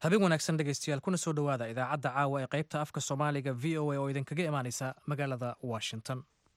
habeen wanaagsan dhegaystayaal kuna soo dhowaada idaacadda caawa ee qaybta afka soomaaliga v o a oo idinkaga imaanaysa magaalada washington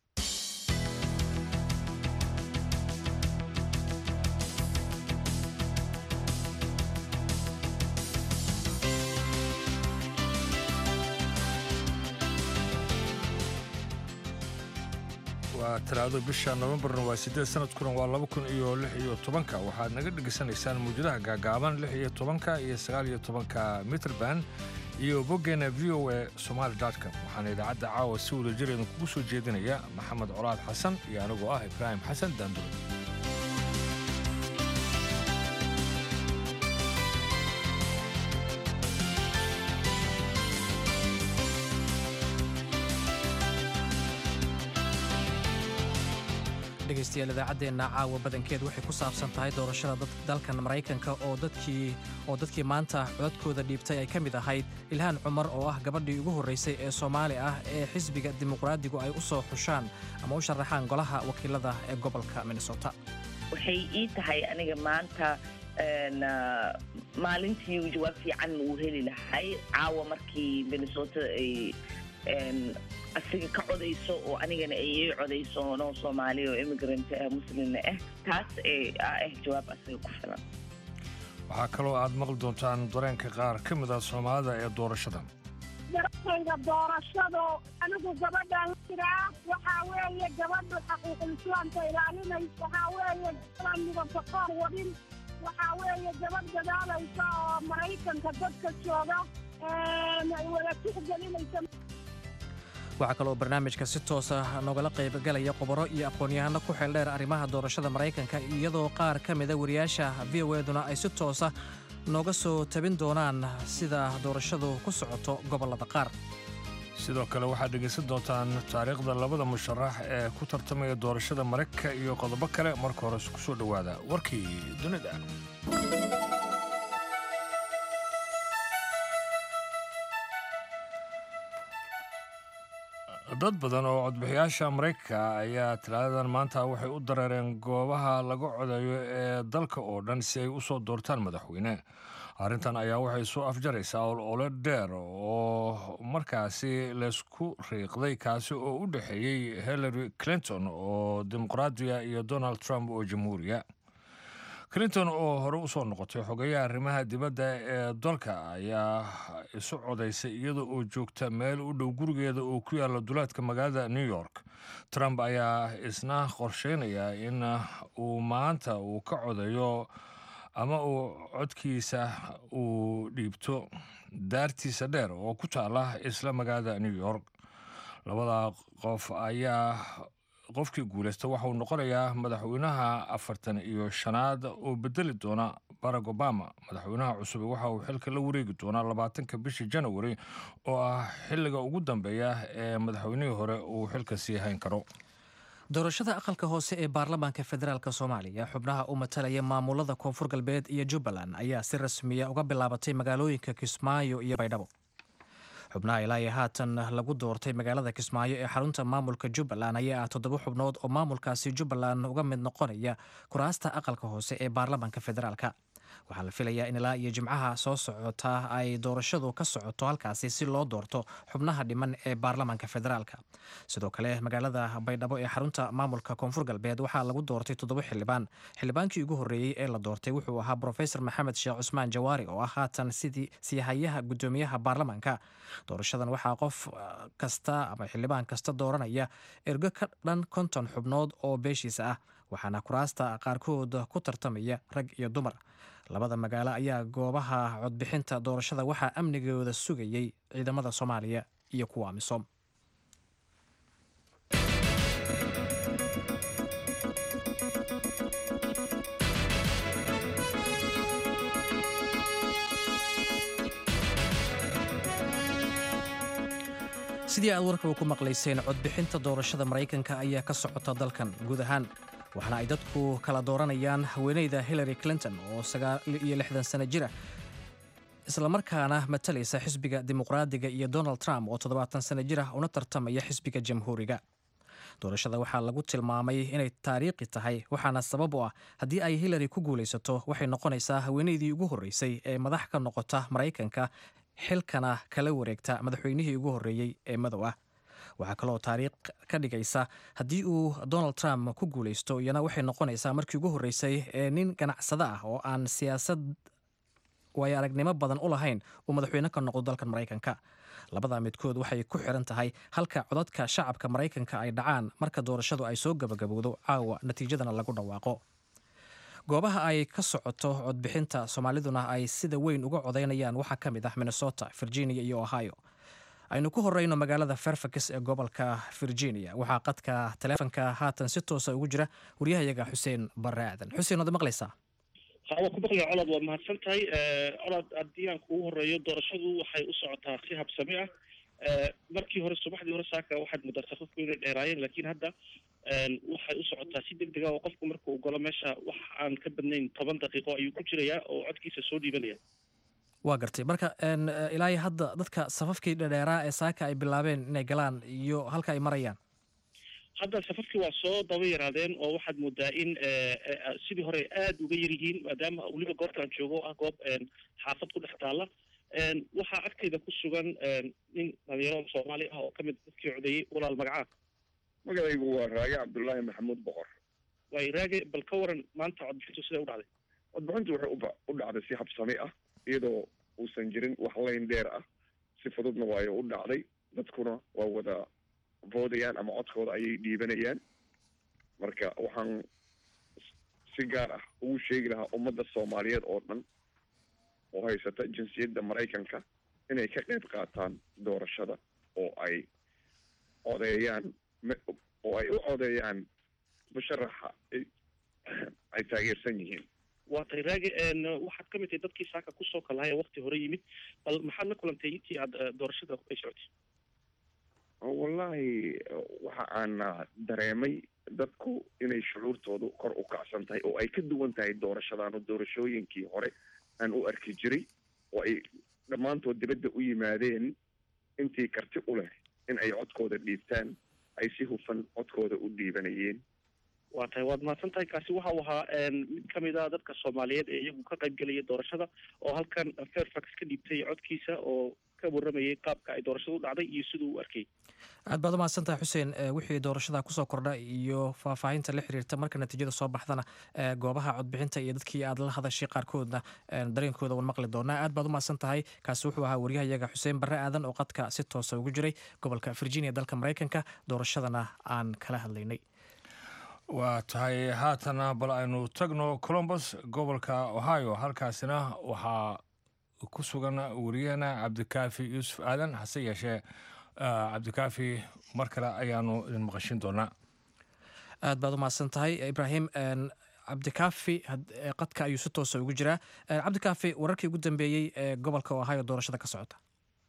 waa talaado bisha nofembarna waa siddeed sanadkuna waa laba kun iyo lix iyo tobanka waxaad naga dhegaysanaysaan muwjadaha gaagaaban lix iyo tobanka iyo sagaal iyo tobanka mitrband iyo boggeena v o a somaali com waxaana idaacadda caawa si wada jir idinkugu soo jeedinaya maxamed colaad xasan iyo anigoo ah ibraahim xasan daandure dhegaystayaal idaacaddeenna caawa badankeed waxay ku saabsan tahay doorashada dalkan maraykanka oo dadkii oo dadkii maanta codadkooda dhiibtay ay ka mid ahayd ilhaan cumar oo ah gabadhii ugu horraysay ee soomaali ah ee xisbiga dimuqraadigu ay u soo xushaan ama u sharaxaan golaha wakiilada ee gobolka minnesota waxay ii tahay aniga maanta maalintii jawaab fiican uu heli lahay caawa markii minnesota ay asiga ka codayso oo anigana ay ii codayso noo soomaaliya oo immigrant ah muslimna ah taas ah jawaab asiga ku filan waxaa kaloo aad maqli doontaan dareenka qaar ka mid ah soomaalida ee doorashada dareenkayga doorashado anigu gabadhaan jiraa waxaa weeye gabadhu xaquuqul islaamka ilaalinaysa waxaa weeye gabadhaan midabka qoor wadin waxaa weeye gabadh dadaalaysa oo maraykanka dadka jooga wada tixgelinaysa waxaa kaloo barnaamijka si toosa noogala qaybgalaya khubaro iyo aqoon-yahano ku xeeldheer arrimaha doorashada maraykanka iyadoo qaar ka mida wariyaasha v o eduna ay si toosa nooga soo tabin doonaan sida doorashadu ku socoto gobollada qaar sidoo kale waxaad dhegaysan doontaan taariikhda labada musharax ee ku tartamaya doorashada maraykanka iyo qodobo kale marka hore ku soo dhowaada warkii dunida dad badan oo codbixiyaasha maraykanka ayaa talaadadan maanta waxay u dareereen goobaha laga codayo ee dalka oo dhan si ay u soo doortaan madaxweyne arrintan ayaa waxay soo afjaraysaa olole dheer oo markaasi laysku riiqday kaasi oo u dhexeeyey hillary clinton oo dimuqraadiya iyo donald trump oo jamhuuriya clinton oo hore u soo noqotay xogeyaha arrimaha dibadda ee dalka ayaa isu codaysay iyada oo joogta meel u dhow gurigeeda oo ku yaalla duleedka magaalada new york trump ayaa isna qorsheynaya in uu maanta uu ka codayo ama uu codkiisa uu dhiibto daartiisa dheer oo ku taala isla magaalada new york labada qof ayaa qofkii guulaysta waxauu noqonayaa madaxweynaha afartan iyo shanaad oo bedeli doona barack obama madaxweynaha cusub waxa uu xilka la wareegi doonaa labaatanka bishii janawari oo ah xilliga ugu dambeeya ee madaxweynihii hore uu xilka sii hayn karo doorashada aqalka hoose ee baarlamaanka federaalk soomaaliya xubnaha u matalaya maamulada koonfur galbeed iyo jubbaland ayaa si rasmiya uga bilaabatay magaalooyinka kismaayo iyo baydhabo xubnaha ilaa iyo haatan lagu doortay magaalada kismaayo ee xarunta maamulka jubbaland ayaa ah toddoba xubnood oo maamulkaasi jubbaland uga mid noqonaya kuraasta aqalka hoose ee baarlamaanka federaalka waxaa la filayaa in ilaa iyo jimcaha soo socota ay doorashadu ka socoto halkaasi si loo doorto xubnaha dhiman ee baarlamaanka federaalka sidoo kale magaalada baydhabo ee xarunta maamulka koonfur galbeed waxaa lagu doortay toddoba xildhibaan xildhibaankii ugu horreeyey ee la doortay wuxuu ahaa brofesor maxamed sheekh cusmaan jawaari oo ah haatan sidii siihayaha guddoomiyaha baarlamaanka doorashadan waxaa qof kasta ama xildhibaan kasta dooranaya ergo ka dhan konton xubnood oo beeshiisa ah waxaana kuraasta qaarkood ku tartamaya rag iyo dumar labada magaalo ayaa goobaha codbixinta doorashada waxaa amnigooda sugayey ciidamada soomaaliya iyo kuwa amisom sidii aad warkaba ku maqlayseen codbixinta doorashada maraykanka ayaa ka socota dalkan guud ahaan waxaana ay dadku kala dooranayaan haweeneyda hillary clinton oo sagaal iyo lixdan sano jira islamarkaana matalaysa xisbiga dimuqraadiga iyo donald trump oo toddobaatan sano jir ah una tartamaya xisbiga jamhuuriga doorashada waxaa lagu tilmaamay inay taariikhi tahay waxaana sabab u ah haddii ay hillary ku guulaysato waxay noqonaysaa haweeneydii ugu horreysay ee madax ka noqota maraykanka xilkana kala wareegta madaxweynihii ugu horreeyey ee madow ah waxaa kaloo taariikh ka dhigaysa haddii uu donald trump ku guulaysto iyana waxay noqonaysaa markii ugu horreysay ee nin ganacsado ah oo aan siyaasad waayo aragnimo badan u lahayn uu madaxweyne ka noqdo dalkan maraykanka labada midkood waxay ku xiran tahay halka codadka shacabka maraykanka ay dhacaan marka doorashadu ay soo gabagabowdo caawa natiijadana lagu dhawaaqo goobaha ay ka socoto codbixinta soomaaliduna ay sida weyn uga codaynayaan waxaa ka mid ah minnesota virginia iyo ohio aynu ku horeyno magaalada fairfax ee gobolka virginia waxaa qadka taleefonka haatan si toosa ugu jira waryahayaga xuseen bare aadan xuseen waad maqlaysaa hawa ku maqlaya colaad waad mahadsan tahay colaad haddii aan kugu horeeyo doorashadu waxay u socotaa si habsami ah markii hore subaxdii hore saaka waxaad muddaa safafku inay dheeraayeen laakiin hadda waxay u socotaa si deg dega oo qofku marka uu galo meesha wax aan ka badnayn toban daqiiqo ayuu ku jirayaa oo codkiisa soo dhiibanaya waa gartay marka ilaahi hadda dadka safafkii dhadheeraa ee saaka ay bilaabeen inay galaan iyo halka ay marayaan hadda safafkii waa soo daba yaraadeen oo waxaad moodaa in sidii hore aada uga yar yihiin maadaama weliba goobta aan joogo ah goob xaafad ku dhex taalla waxaa agteyda ku sugan nin dhalinyaro soomaali ah oo ka mid dadkii codeeyey walaal magacaa magacaygu waa raage cabdullaahi maxamuud boqor waay raage bal ka waran maanta codbixintu siday u dhacday codbixintu waxay uba u dhacday si habsami ah iyadoo uusan jirin wax layn dheer ah si fududna waayo u dhacday dadkuna waa wada voodayaan ama codkooda ayay dhiibanayaan marka waxaan si gaar ah ugu sheegi lahaa ummadda soomaaliyeed oo dhan oo haysata jinsiyadda maraykanka inay ka qayb qaataan doorashada oo ay codeeyaan oo ay u codeeyaan musharaxa ay taageersan yihiin waa tay raage waxaad ka mid tahay dadkii saaka kusoo kalahay ee wakti hore yimid bal maxaad la kulantay intii aad doorashada ay socotay wallahi waxa aan dareemay dadku inay shucuurtoodu kor u kacsan tahay oo ay ka duwan tahay doorashadaanu doorashooyinkii hore aan u arki jiray oo ay dhammaantood dibadda u yimaadeen intii karti u leh in ay codkooda dhiibtaan ay si hufan codkooda u dhiibanayeen waa tahay waad mahadsan tahay kaasi waxa uu ahaa mid ka mid a dadka soomaaliyeed ee iyagu ka qayb gelaya doorashada oo halkan fairfax ka dhiibtay codkiisa oo ka warramayay qaabka ay doorashadu u dhacday iyo siduu u arkay aad baad u mahadsan tahay xuseen wixii doorashada kusoo kordha iyo faahfaahinta la xiriirta marka natiijada soo baxdana goobaha codbixinta iyo dadkii aad la hadashay qaarkoodna dareenkooda waan maqli doonaa aad baad u mahadsan tahay kaasi wuxuu ahaa waryahayaga xuseen barre aadan oo qadka si toosa ugu jiray gobolka virginia dalka maraykanka doorashadana aan kala hadlaynay waa tahay haatana bal aynu tagno colombus gobolka ohio halkaasina waxaa ku sugan wariyahena cabdikaafi yuusuf aadan hase yeeshee cabdikaafi mar kale ayaanu idin maqashin doonaa aad baad u mahadsan tahay ibraahim cabdikaafi qadka ayuu si toosa ugu jiraa cabdikaafi wararkii ugu dambeeyey ee gobolka ohio doorashada ka socota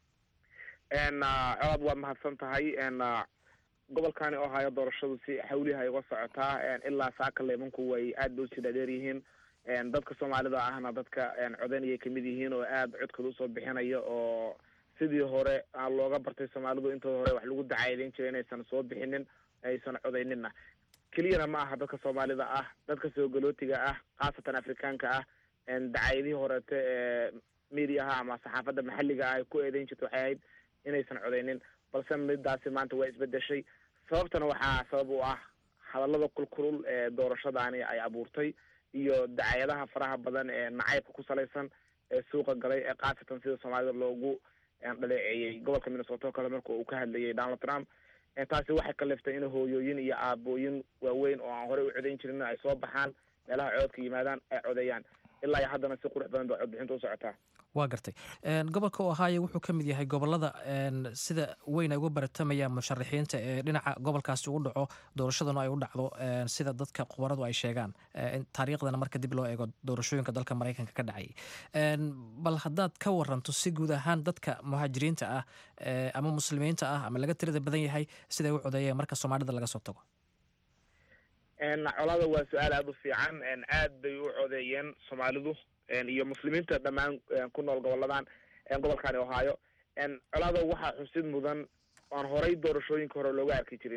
colaad waad mahadsan tahay gobolkani ohio doorashadu si xawliha ay uga socotaa ilaa saaka leemanku way aad ba usii dhaadheer yihiin dadka soomaalida ahna dadka codaynayay kamid yihiin oo aada codkooda usoo bixinaya oo sidii hore looga bartay soomaalidu intooda hore wax lagu dacaadeyn jiray inaysan soo bixinin aysan codayninna keliyana ma aha dadka soomaalida ah dadka soogolootiga ah khaasatan afrikaanka ah dacaayadihii horeete ee mediaha ama saxaafadda maxalliga ah ay ku eedeyn jirta waxay ahayd inaysan codaynin balse midaasi maanta waa isbedeshay sababtana waxaa sabab u ah hadallada kulkulul ee doorashadaani ay abuurtay iyo dacaayadaha faraha badan ee nacaybka ku salaysan ee suuqa galay ee khaasatan sida soomaalida loogu dhaleeceeyey gobolka minnesota oo kale marka uu ka hadlayay donald trump taasi waxay kaliftay in hooyooyin iyo aabooyin waaweyn oo aan horey u codayn jirin ay soo baxaan meelaha cododka yimaadaan ay codeeyaan ilaa iyo haddana si qurux badan ba codbixinta u socotaa waa gartay gobolka ohio wuxuu ka mid yahay gobolada sida weyn ay uga baratamayaan musharaxiinta ee dhinaca gobolkaasi ugu dhaco doorashaduna ay u dhacdo sida dadka khubaradu ay sheegaan taariikhdana marka dib loo eego doorashooyinka dalka maraykanka ka dhacay bal haddaad ka waranto si guud ahaan dadka muhaajiriinta ah ama muslimiinta ah ama laga tirada badan yahay siday u codeeyeen marka soomaalida laga soo tago colada waa su-aal aada u fiican aad bay u codeeyeen soomaalidu iyo muslimiinta dhammaan ku nool goboladan gobolkani ohio colada waxaa xusid mudan aan horay doorashooyinka hore looga arki jirinin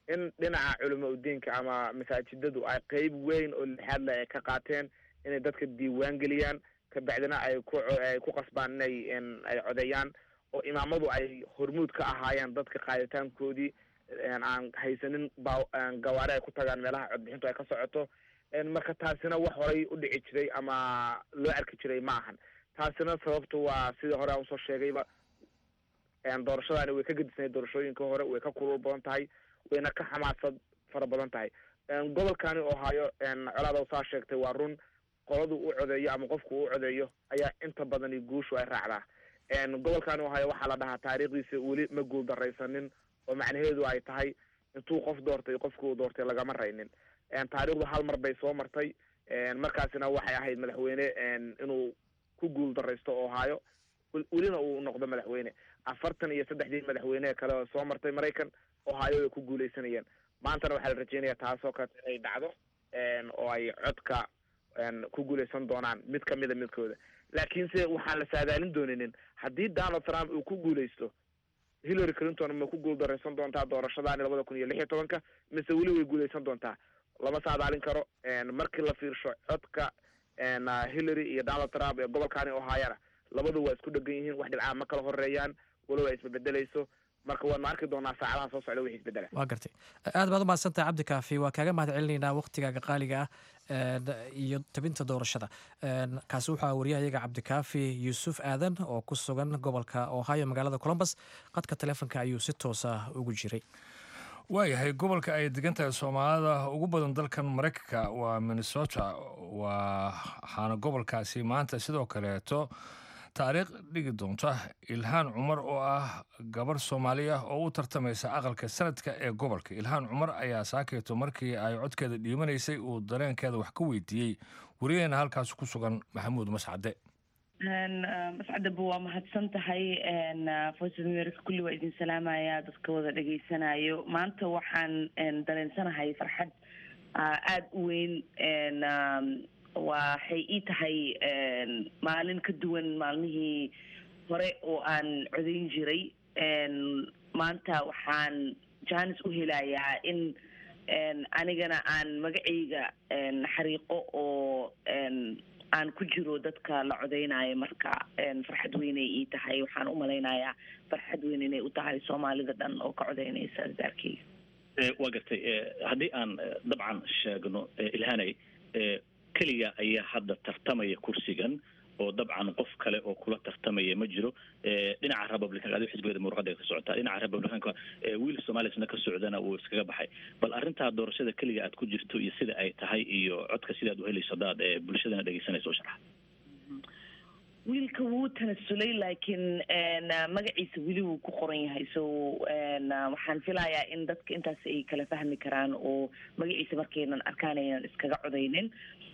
in dhinaca culamo udiinka ama masaajidadu ay qeyb weyn oo lixaad leh ay ka qaateen inay dadka diiwaan geliyaan kabacdina ay ku ay ku qasbaan inay ay codeeyaan oo imaamadu ay hormuud ka ahaayeen dadka qaaditaankoodii aan haysanin ba gawaari ay ku tagaan meelaha codbixintu ay ka socoto marka taasina wax horay u dhici jiray ama loo arki jiray ma ahan taasina sababtu waa sidii hore aan usoo sheegayba doorashadaani way ka gedisnay doorashooyinka hore way ka kulul badan tahay wayna ka xamaasad fara badan tahay gobolkani ohaayo colaada saa sheegtay waa run qoladu u codeeyo ama qofku u codeeyo ayaa inta badani guushu ay raacdaa gobolkani ohaayo waxaa la dhahaa taariikhdiisa weli ma guul daraysanin oo macnaheedu ay tahay intuu qof doortay qofkii uu doortay lagama raynin taariikhdu hal mar bay soo martay markaasina waxay ahayd madaxweyne inuu ku guul daraysto ohaayo welina uu noqdo madaxweyne afartan iyo saddexdii madaxweyne kale oo soo martay maraykan ohaayo ay ku guuleysanayeen maantana waxaa la rajeynaya taasoo kaleto inay dhacdo oo ay codka ku guuleysan doonaan mid kamida midkooda laakiinse waxaan la saadaalin dooninin haddii donald trump uu ku guuleysto hillary clinton ma ku guul daraysan doontaa doorashadaani labada kun iyo lix iyo tobanka mise weli way guuleysan doontaa lama saadaalin karo markii la fiirsho codka hillary iyo donald trump ee gobolkani ohaayana labadu waa isku dhegan yihiin wax dhibcaa ma kala horeeyaan walow ay isbebedelayso marka waanu arki doonaa saacadaha soo socda wixii isbedela waa gartay aad baad umahadsantahay cabdi kaafi waa kaaga mahad celinaynaa waktigaaga qaaliga ah iyo tabinta doorashada kaasi wuxuu wariyahayaga cabdikaafi yuusuf aadan oo ku sugan gobolka ohio magaalada colombus qadka telefonka ayuu si toosa ugu jiray waayahay gobolka ay degan tahay soomaalida ugu badan dalkan maraykanka waa minnesota waxaana gobolkaasi maanta sidoo kaleeto taariikh dhigi doonta ilhaan cumar oo ah gabarh soomaali ah oo u tartamaysa aqalka sanadka ee gobolka ilhaan cumar ayaa saakeeto markii ay codkeeda dhiibanaysay uu dareenkeeda wax ka weydiiyey wariyaheena halkaas ku sugan maxamuud mascade mascadaba waa mahadsan tahay voice of america kulli waa idin salaamaya dadka wada dhegaysanayo maanta waxaan dareensanahay farxad aada u weyn waxay ii tahay maalin ka duwan maalmihii hore oo aan codayn jiray maanta waxaan jaanis u helayaa in anigana aan magacayga xariiqo oo aan ku jiro dadka la codeynayo marka farxad weynay ii tahay waxaan u malaynayaa farxad weyn inay u tahay soomaalida dhan oo ka codeynaysa daarkeyga waa gartay haddii aan dabcan sheegno ilhanay keliga ayaa hadda tartamaya kursigan oo dabcan qof kale oo kula tartamaya ma jiro dhinaca republicanka adi xisbigeeda muruqada ka socotaa dhinaca republicanka wiil somalisna ka socdana wuu iskaga baxay bal arrintaa doorashada keliga aad ku jirto iyo sida ay tahay iyo codka sidaad uhelayso hadaad bulshadana dhegeysanayso o sharxa wiilka wuu tanasulay laakiin magaciisa weli wuu ku qoran yahay so waxaan filayaa in dadka intaas ay kala fahmi karaan oo magaciisa markaynan arkaan aynan iskaga codaynin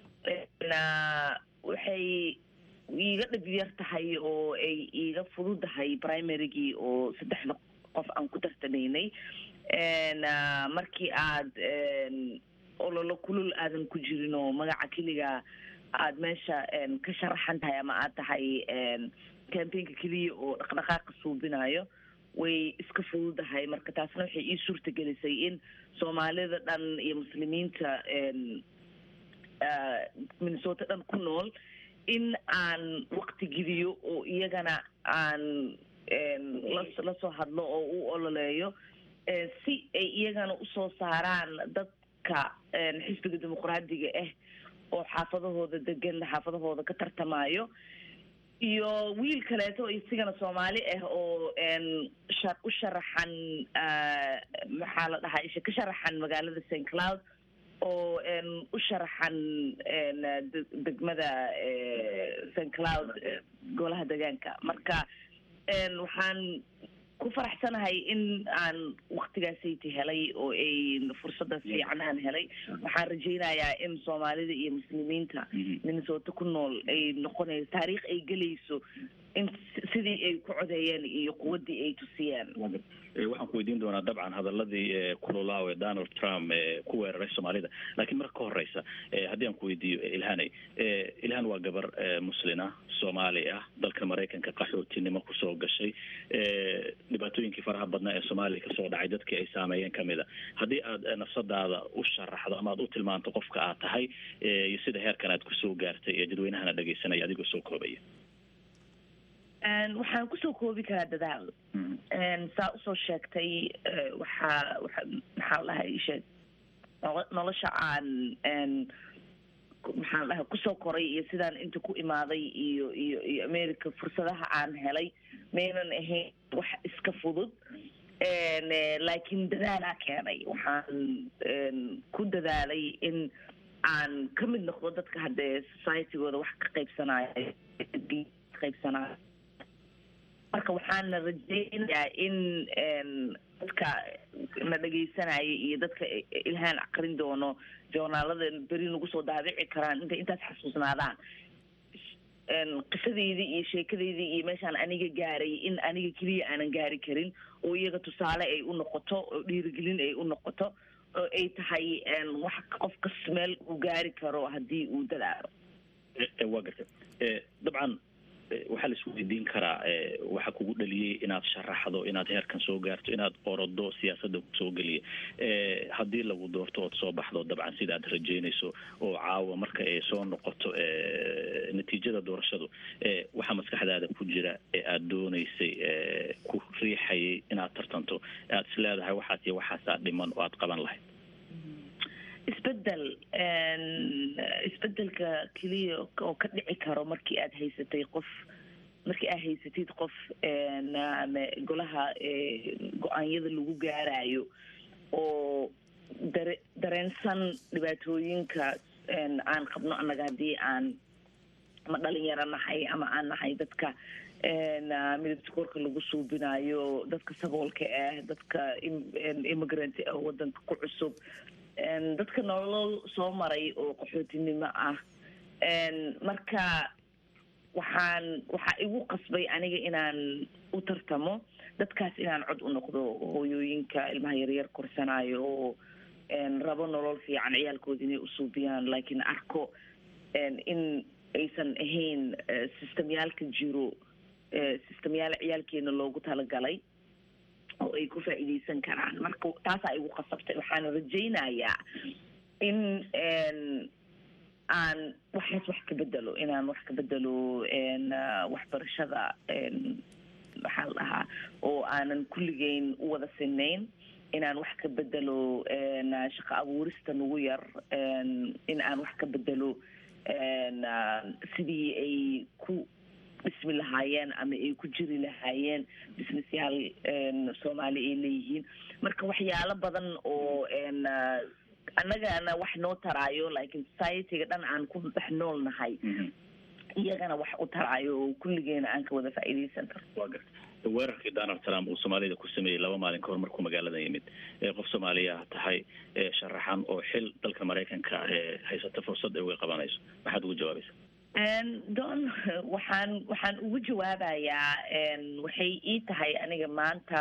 waxay iiga dhib yar tahay oo ay iiga fududahay primarygii oo saddexda qof aan ku tartamaynay markii aad ololo kulul aadan ku jirin oo magaca keliga aada meesha ka sharaxan tahay ama aad tahay campaignka keliya oo dhaqdhaqaaqa suubinayo way iska fududahay marka taasna waxay ii suurta gelisay in soomaalida dhan iyo muslimiinta minnesota dhan ku nool in aan wakti geliyo oo iyagana aan lasoo hadlo oo u ololeeyo si ay iyagana usoo saaraan dadka xisbiga dimuqraadiga ah oo xaafadahooda degan xaafadahooda ka tartamayo iyo wiil kaleeto isigana soomaali ah oo u sharaxan maxaa la dhahaa isha ka sharaxan magaalada st cloud oo u sharaxan degmada st cloud golaha degaanka marka waxaan ku faraxsanahay in aan waktigaasayta helay oo ay fursadaas fiican aan helay waxaan rajaynayaa in soomaalida iyo muslimiinta minnesota ku nool ay noqonayso taariikh ay gelayso in sidii ay ku codeeyeen iyo quwaddii ay tusiyeen waxaan ku weydiin doonaa dabcan hadaladii kulolaaw ee donald trump ku weeraray soomaalida laakiin marka ka horeysa haddii aan ku weydiiyo ilhanay ilhan waa gabar muslina soomaali ah dalka maraykanka qaxootinimo kusoo gashay dhibaatooyinkii faraha badnaa ee soomaaliya kasoo dhacay dadkii ay saameeyeen kamid a haddii aad nafsadaada u sharaxdo ama aad u tilmaanto qofka aad tahay iyo sida heerkan aad kusoo gaartay ee dadweynahana dhegeysanaya adigoo soo koobaya waxaan kusoo koobi karaa dadaal saa usoo sheegtay waxaa waa maxaa lahay sheeg nolosha aan maxaan dhahay kusoo koray iyo sidaan inta ku imaaday iyo iyo iyo america fursadaha aan helay maynan ahayn wax iska fudud laakiin dadaalaa keenay waxaan ku dadaalay in aan ka mid noqdo dadka haddee societygooda wax ka qaybsanaayo qaybsanaayo marka waxaana rajeynayaa in dadka na dhegeysanaya iyo dadka ilhaan aqrin doono joornaalada beri nagu soo daabici karaan intay intaas xasuusnaadaan qisadeydii iyo sheekadeydii iyo meeshaan aniga gaaray in aniga keliya aanan gaari karin oo iyaga tusaale ay u noqoto oo dhiirigelin ay u noqoto oo ay tahay wax qofkas meel uu gaari karo haddii uu dadaalo waa garta dabcan waxaa la isweydiin karaa waxa kugu dhaliyey inaad sharaxdo inaad heerkan soo gaarto inaad orodo siyaasadda kusoo geliya haddii lagu doorto ood soo baxdo dabcan sida aad rajeynayso oo caawa marka ay soo noqoto natiijada doorashadu waxaa maskaxdaada ku jira ee aada dooneysay ku riixayay inaad tartanto aad is leedahay waxaas iyo waxaasaa dhiman oo aad qaban lahayd isbedel isbedelka keliya oo ka dhici karo markii aad haysatay qof markii aad haysatid qof ama golaha go-aanyada lagu gaarayo oo dare dareensan dhibaatooyinka aan qabno annaga haddii aan ama dhalinyaro nahay ama aan nahay dadka midabta korka lagu suubinayo dadka saboolka ah dadka immigrant ah wadanka ku cusub dadka nolol soo maray oo qaxootinimo ah marka waxaan waxaa igu qasbay aniga inaan u tartamo dadkaas inaan cod u noqdo hooyooyinka ilmaha yaryar korsanayo oo rabo nolol fiican ciyaalkooda inay usuubiyaan laakiin arko in aysan ahayn systemyaalka jiro systemyaal ciyaalkeena loogu talagalay oo ay ku faa'iidaysan karaan marka taasaa igu qasabtay waxaana rajaynayaa in aan waxaas wax ka bedelo inaan wax ka bedelo waxbarashada maxaa la dhahaa oo aanan kulligeyn u wada sinayn inaan wax ka bedelo shaqo abuurista nagu yar in aan wax ka bedelo sidii ay ku dhismi lahaayeen ama ay ku jiri lahaayeen businessyaal soomaali ay leeyihiin marka waxyaalo badan oo annagana wax noo taraayo laakiin societyga dhan aan ku dhex nool nahay iyagana wax u taraayo oo kulligeena aan ka wada faa'iidaysan karo waa garta weerarkii donald trump uu soomaalida ku sameeyey laba maalin kahor markuu magaalada yimid qof soomaaliya tahay sharaxan oo xil dalka maraykanka haysata fursad ay uga qabanayso maxaad ugu jawaabaysa don waxaan waxaan ugu jawaabayaa waxay ii tahay aniga maanta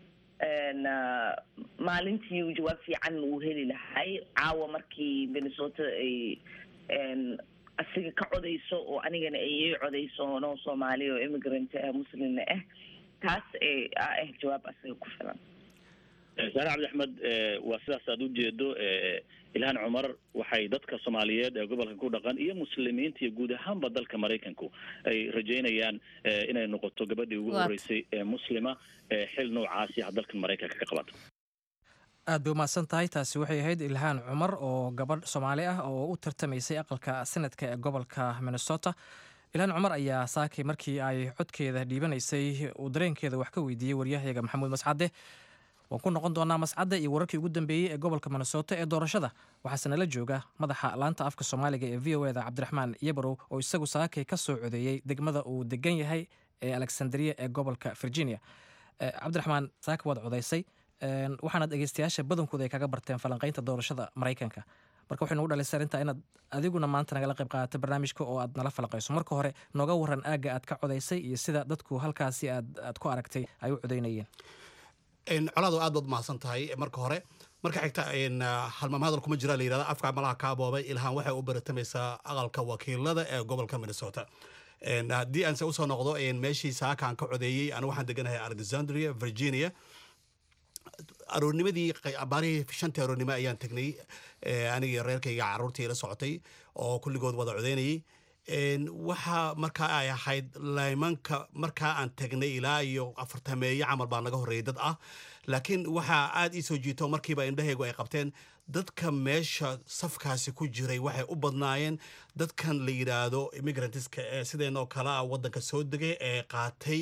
maalintii jawaab fiican uu heli lahay caawa markii minnesota ay asiga ka codayso oo anigana ay ii codayso noo soomaaliya oo immigrant muslimna ah taas ah jawaab asiga ku filan saare cabdi axmed waa sidaas aad ujeedo ilhaan cumar waxay dadka soomaaliyeed ee gobolka ku dhaqan iyo muslimiinta iyo guud ahaanba dalka maraykanku ay rajeynayaan inay noqoto gabadhii ugu horeysay ee muslima ee xil noocaasi ah dalkan maraykanka ka qabata aad bay umahadsan tahay taasi waxay ahayd ilhaan cumar oo gabadh soomaali ah oo u tartamaysay aqalka senadka ee gobolka minnesota ilhaan cumar ayaa saakay markii ay codkeeda dhiibanaysay uu dareenkeeda wax ka weydiiyey waryahayaga maxamuud mascade waan ku noqon doonaa mascadda iyo wararkii ugu dambeeyey ee gobolka minnesota ee doorashada waxaase nala jooga madaxa laanta afka soomaaliga ee v o eda cabdiraxmaan yabarow oo isagu saakay ka soo codeeyey degmada uu degan yahay ee alexandria ee gobolka virginia cabdiraxmaan saaka waad codaysay waxaana dhegeystayaasha badankooda ay kaga barteen falanqeynta doorashada maraykanka marka waxay nagu dhalisay arrinta inaad adiguna maanta nagala qayb qaadato barnaamijka oo aad nala falaqayso marka hore nooga waran aagga aad ka codaysay iyo sida dadku halkaasi aad aad ku aragtay ay u codaynayeen colaadu aad baad mahadsan tahay marka hore marka xigta halmaam hadal kuma jira la yidhahda afka malaha ka aboobay ilhaan waxay u baratamaysaa aqalka wakiilada ee gobolka minnesota haddii aanse usoo noqdo meeshii saakaan ka codeeyey anu waxaan deganahay alexandria virginia aroornimadii baarihii shantii aroornimo ayaan tegnay anigii reerkayga caruurtii la socotay oo kulligood wada codeynayay waxaa markaa ay ahayd laymanka markaa aan tegnay ilaa iyo afartameeyo camal baa naga horreeyay dad ah laakiin waxaa aad ii soo jiito markiiba indhahaygu ay qabteen dadka meesha safkaasi ku jiray waxay u badnaayeen dadkan la yidhaahdo immigrantiska ee sideenoo kale ah waddanka soo degay ee qaatay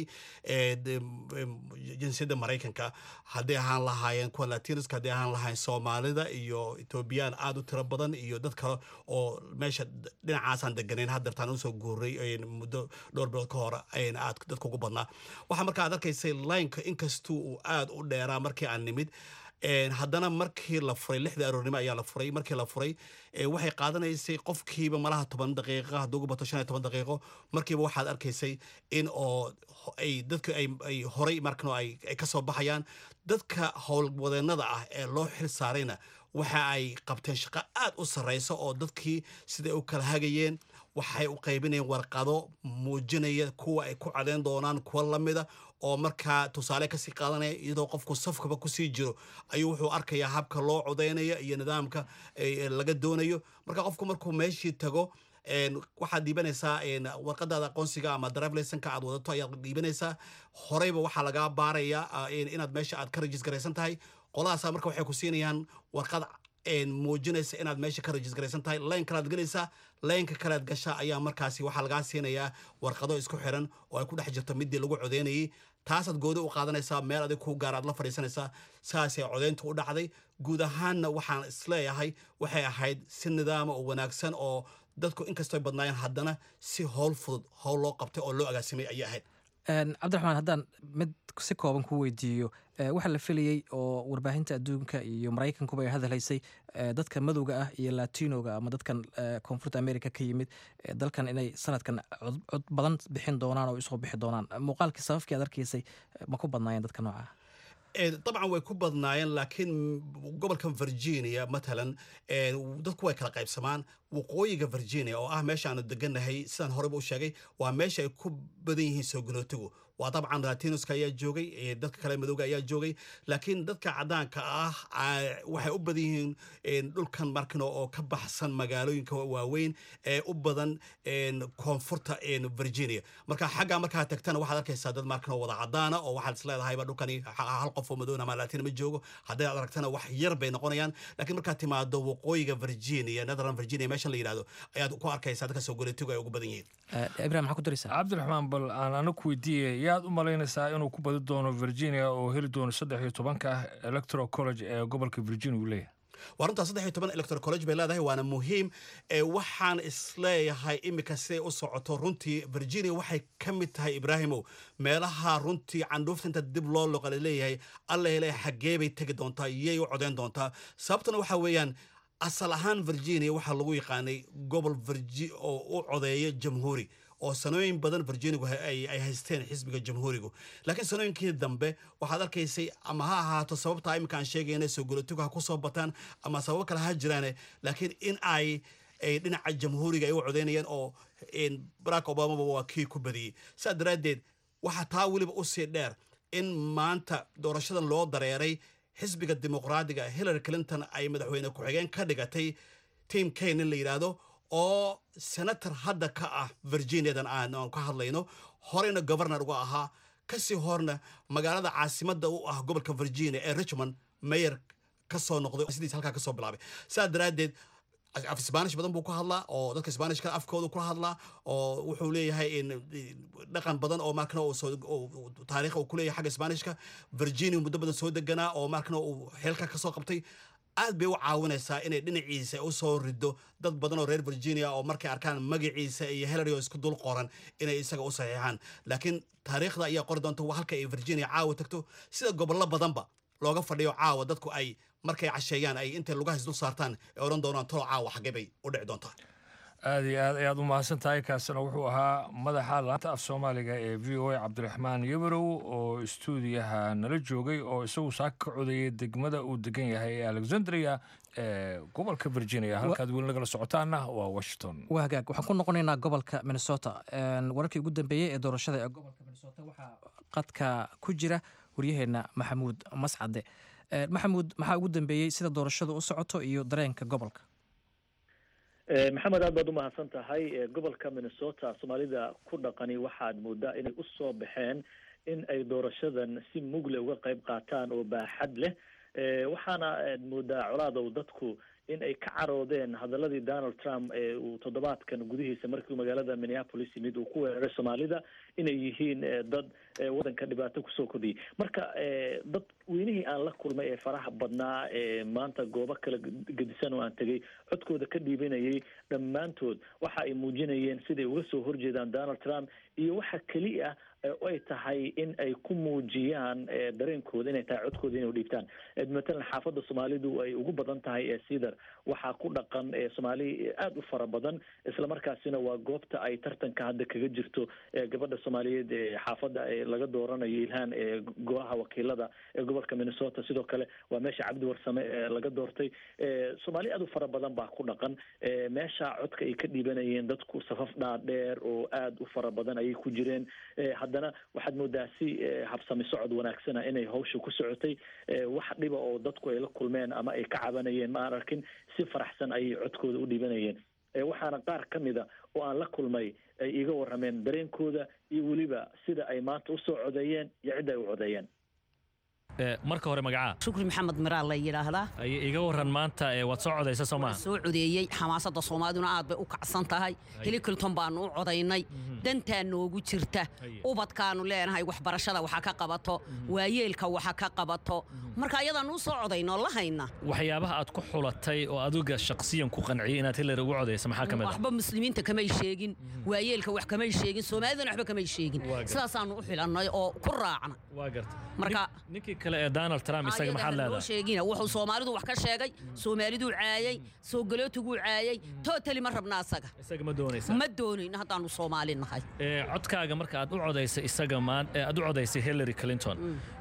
jinsiyadda maraykanka hadday ahaan lahaayeen kuwa latinoska hadday ahaan lahaayeen soomaalida iyo etoobiyaan aad u tiro badan iyo dad kale oo meesha dhinacaasaan deganayn haddeertaan usoo guuray muddo dhowr bilood ka hor aad dadka ugu badnaa waxaa markaa aad arkaysay lineka inkastuu uu aad u dheeraa markii aan nimid haddana markii la furay lixda aroornimo ayaa la furay markii la furay waxay qaadanaysay qofkiiba malaha toban daqiiqo hadduu ugu bato shan iyo toban daqiiqo markiiba waxaad arkaysay in oo ay dadka ay horay markano ay ka soo baxayaan dadka howlwadeennada ah ee loo xil saarayna waxa ay qabteen shaqo aad u sarreysa oo dadkii siday u kala hagayeen waxay u qaybinayeen warqado muujinaya kuwa ay ku cadeyn doonaan kuwa lamida oo markaa tusaale kasii qaadanaya iyadoo qofku safkaba kusii jiro ayuu wuxuu arkayaa habka loo codaynaya iyo nidaamka laga doonayo marka qofku markuu meeshii tago waxaad dhiibanaysaa warqadaada aqoonsiga ama drivelisonka aad wadato ayaad dhiibanaysaa horeyba waxaa lagaa baarayaa inaad meesha aad ka rajis garaysan tahay qoladaasa marka waxay ku siinayaan warqad muujinaysa inaad meesha ka rajis garaysan tahay layn kalaad gelaysaa laynka kalead gashaa ayaa markaasi waxaa lagaa siinayaa warqado isku xiran oo ay ku dhex jirto midii lagu codeynayay taasaad goodi u qaadanaysaa meel adig ku gaar aad la fadhiisanaysaa saasay codeyntu u dhacday guud ahaanna waxaan isleeyahay waxay ahayd si nidaama oo wanaagsan oo dadku inkastoo badnaayeen haddana si howl fudud howl loo qabtay oo loo agaasimay ayay ahayd cabdiraxmaan haddaan mid si kooban ku weydiiyo waxaa la filayey oo warbaahinta adduunka iyo maraykankuba ay hadalhaysay dadka madowga ah iyo latinoga ama dadkan koonfurta america ka yimid dalkan inay sanadkan cod badan bixin doonaan oo isoo bixi doonaan muuqaalkii sababkii aad arkaysay ma ku badnaayeen dadka nooca dabcan way ku badnaayeen laakiin gobolkan virginia matalan dadku way kala qaybsamaan waqooyiga virginia oo ah meesha aanu deganahay sidaan horeyba u sheegay waa meesha ay ku badan yihiin soo galootigu waa dabcan latinoska ayaa joogay dadka kale madowga ayaa joogay laakiin dadka cadaanka ah waxay u badan yihiin dhulkan markino oo ka baxsan magaalooyinka waaweyn ee u badan koonfurta virginia marka xagga markaa tagtana waxaad arkaysaa dad markino wada cadaana oo waxaad isleedahayba dhulkani hal qof oo madowna ama latin ma joogo hadday aad aragtana wax yar bay noqonayaan laakiin markaad timaado waqooyiga virginia netherland virginia meesha la yidhahdo ayaad ku arkaysaa dadka soo galootigu ay ugu badan yihiin ibrahim maxaa ku daraysaa cabdiraxmaan bal aan ana ku weydiiyey yaad u malaynaysaa inuu ku badi doono virginia oo heli doono saddex iyo tobanka electoral college ee gobolka virginia uu leeyahay waa runtaa saddex iyo toban electoral college bay leedahay waana muhiim waxaan isleeyahay iminka siday u socoto runtii virginia waxay ka mid tahay ibraahimow meelaha runtii candhuufta inta dib loo loqa leeyahay alla hele xaggee bay tegi doontaa iyay u codeyn doontaa sababtuna waxaa weeyaan asal ahaan virginia waxaa lagu yaqaanay gobol oo u codeeya jamhuuri oo sanooyin badan virginigu ay haysteen xisbiga jamhuurigu laakiin sanooyinkii dambe waxaad arkaysay ama ha ahaato sababtaa iminka aan sheegayna soo golotigu ha ku soo bataan ama sababo kale ha jiraane laakiin in ay dhinaca jamhuuriga ay u codeynayeen oo barack obamaba waa kii ku badiyey saas daraaddeed waxaa taa weliba usii dheer in maanta doorashadan loo dareeray xisbiga dimuqraadiga hillary clinton ay madaxweyne ku-xigeen ka dhigatay tim kane in la yidhaahdo oo senator hadda ka ah virginiadan aan ka hadlayno horeyna governor uga ahaa kasii horna magaalada caasimadda u ah gobolka virginia ee richmond mayor ka soo noqday sidiis halkaa kasoo bilaabay saa daraaddeed af sbanish badan buu ku hadlaa oo dadka sbanishka afkooda ku hadlaa oo wuxuu leeyahay dhaqan badan oo markana taariikh uu kuleeyahay xagga sbanishka virginia muddo badan soo deganaa oo markana uu xeelka kasoo qabtay aad bay u caawinaysaa inay dhinaciisa u soo rido dad badan oo reer virginia oo markay arkaan magaciisa iyo hillary oo isku dul qoran inay isaga u saxiixaan laakiin taariikhda ayaa qori doonta halka ay virginia caawa tagto sida gobollo badanba looga fadhiyo caawa dadku ay markay casheeyaan ay intay lugahays dul saartaan ee odhan doonaan tolo caawa xaggee bay u dhici doontaa aad iyo aad ayaad u mahadsan tahay kaasina wuxuu ahaa madaxa laanta af soomaaliga ee v o a cabdiraxmaan yabarow oo istuudiyaha nala joogay oo isagu saaka ka codayay degmada uu degan yahay ee alexandria ee gobolka virginia halkaad weli nagala socotaana waa washington waa hagaag waxaan ku noqonaynaa gobolka minnesota wararkii ugu dambeeyey ee doorashada ee gobolka minnesota waxaa qadka ku jira waryaheenna maxamuud mascade maxamuud maxaa ugu dambeeyey sida doorashadu u socoto iyo dareenka gobolka maxamed aad baad u mahadsan tahay gobolka minnesota soomaalida ku dhaqani waxaad moodaa inay usoo baxeen in ay doorashadan si mugle uga qayb qaataan oo baaxad leh waxaana aad moodaa colaadow dadku in ay ka caroodeen hadaladii donald trump ee uu toddobaadkan gudihiisa markii magaalada minneapolis yimid uu ku weeraray soomaalida inay yihiin dad waddanka dhibaato kusoo kordhiyay marka dad weynihii aan la kulmay ee faraha badnaa ee maanta goobo kala gedisan oo aan tegay codkooda ka dhiibanayay dhammaantood waxa ay muujinayeen siday uga soo horjeedaan donald trump iyo waxa keliya ay tahay in ay ku muujiyaan dareenkooda inay tahay codkooda inay dhiibtaan matalan xaafadda soomaalidu ay ugu badan tahay ee cedar waxaa ku dhaqan soomaali aada u fara badan islamarkaasina waa goobta ay tartanka hadda kaga jirto gabadha soomaaliyeed ee xaafadda laga dooranayo ilhaan ee golaha wakiilada ee gobolka minnesota sidoo kale waa meesha cabdi warsame laga doortay soomaali aada u fara badan baa ku dhaqan meesha codka ay ka dhiibanayeen dadku safaf dhaadheer oo aada u fara badan ayay ku jireen haddana waxaad moodaa si habsami socod wanaagsana inay hawsha ku socotay wax dhiba oo dadku ay la kulmeen ama ay ka cabanayeen ma aan arkin si faraxsan ayay codkooda u dhibanayeen waxaana qaar ka mida oo aan la kulmay ay iga warrameen dareenkooda iyo weliba sida ay maanta usoo codeeyeen iyo cidda ay u codeeyeen marka hore magacaa shukri maxamed miraal la yidhaahdaa iga waran maanta waad soo codaysa soo maaha soo codeeyey xamaasadda soomaaliduna aad bay u kacsan tahay hili clinton baanu u codaynay dantaa noogu jirta ubadkaanu leenahay waxbarashada waxa ka qabato waayeelka waxa ka qabato marka ayadaanu u soo codayno la hayna waxyaabaha aad ku xulatay oo adiga shakhsiyan ku qanciyay inaad hillary ugu codaysa maxaa ka mid ah waxba muslimiinta kamay sheegin waayeelka wax kamay sheegin soomaalidana waxba kamay sheegin sidaasaanu u xilannay oo ku raacna waa garta marka ninkii kale ee donald trump isaga maxaad leedahay sheegina wuxuu soomaalidu wax ka sheegay soomaaliduu caayay soo galootiguu caayay totally ma rabna asaga isaga ma doonaysa ma doonayno haddaanu soomaali nahay codkaaga marka aad u codaysay isaga maan aad u codaysay hillary clinton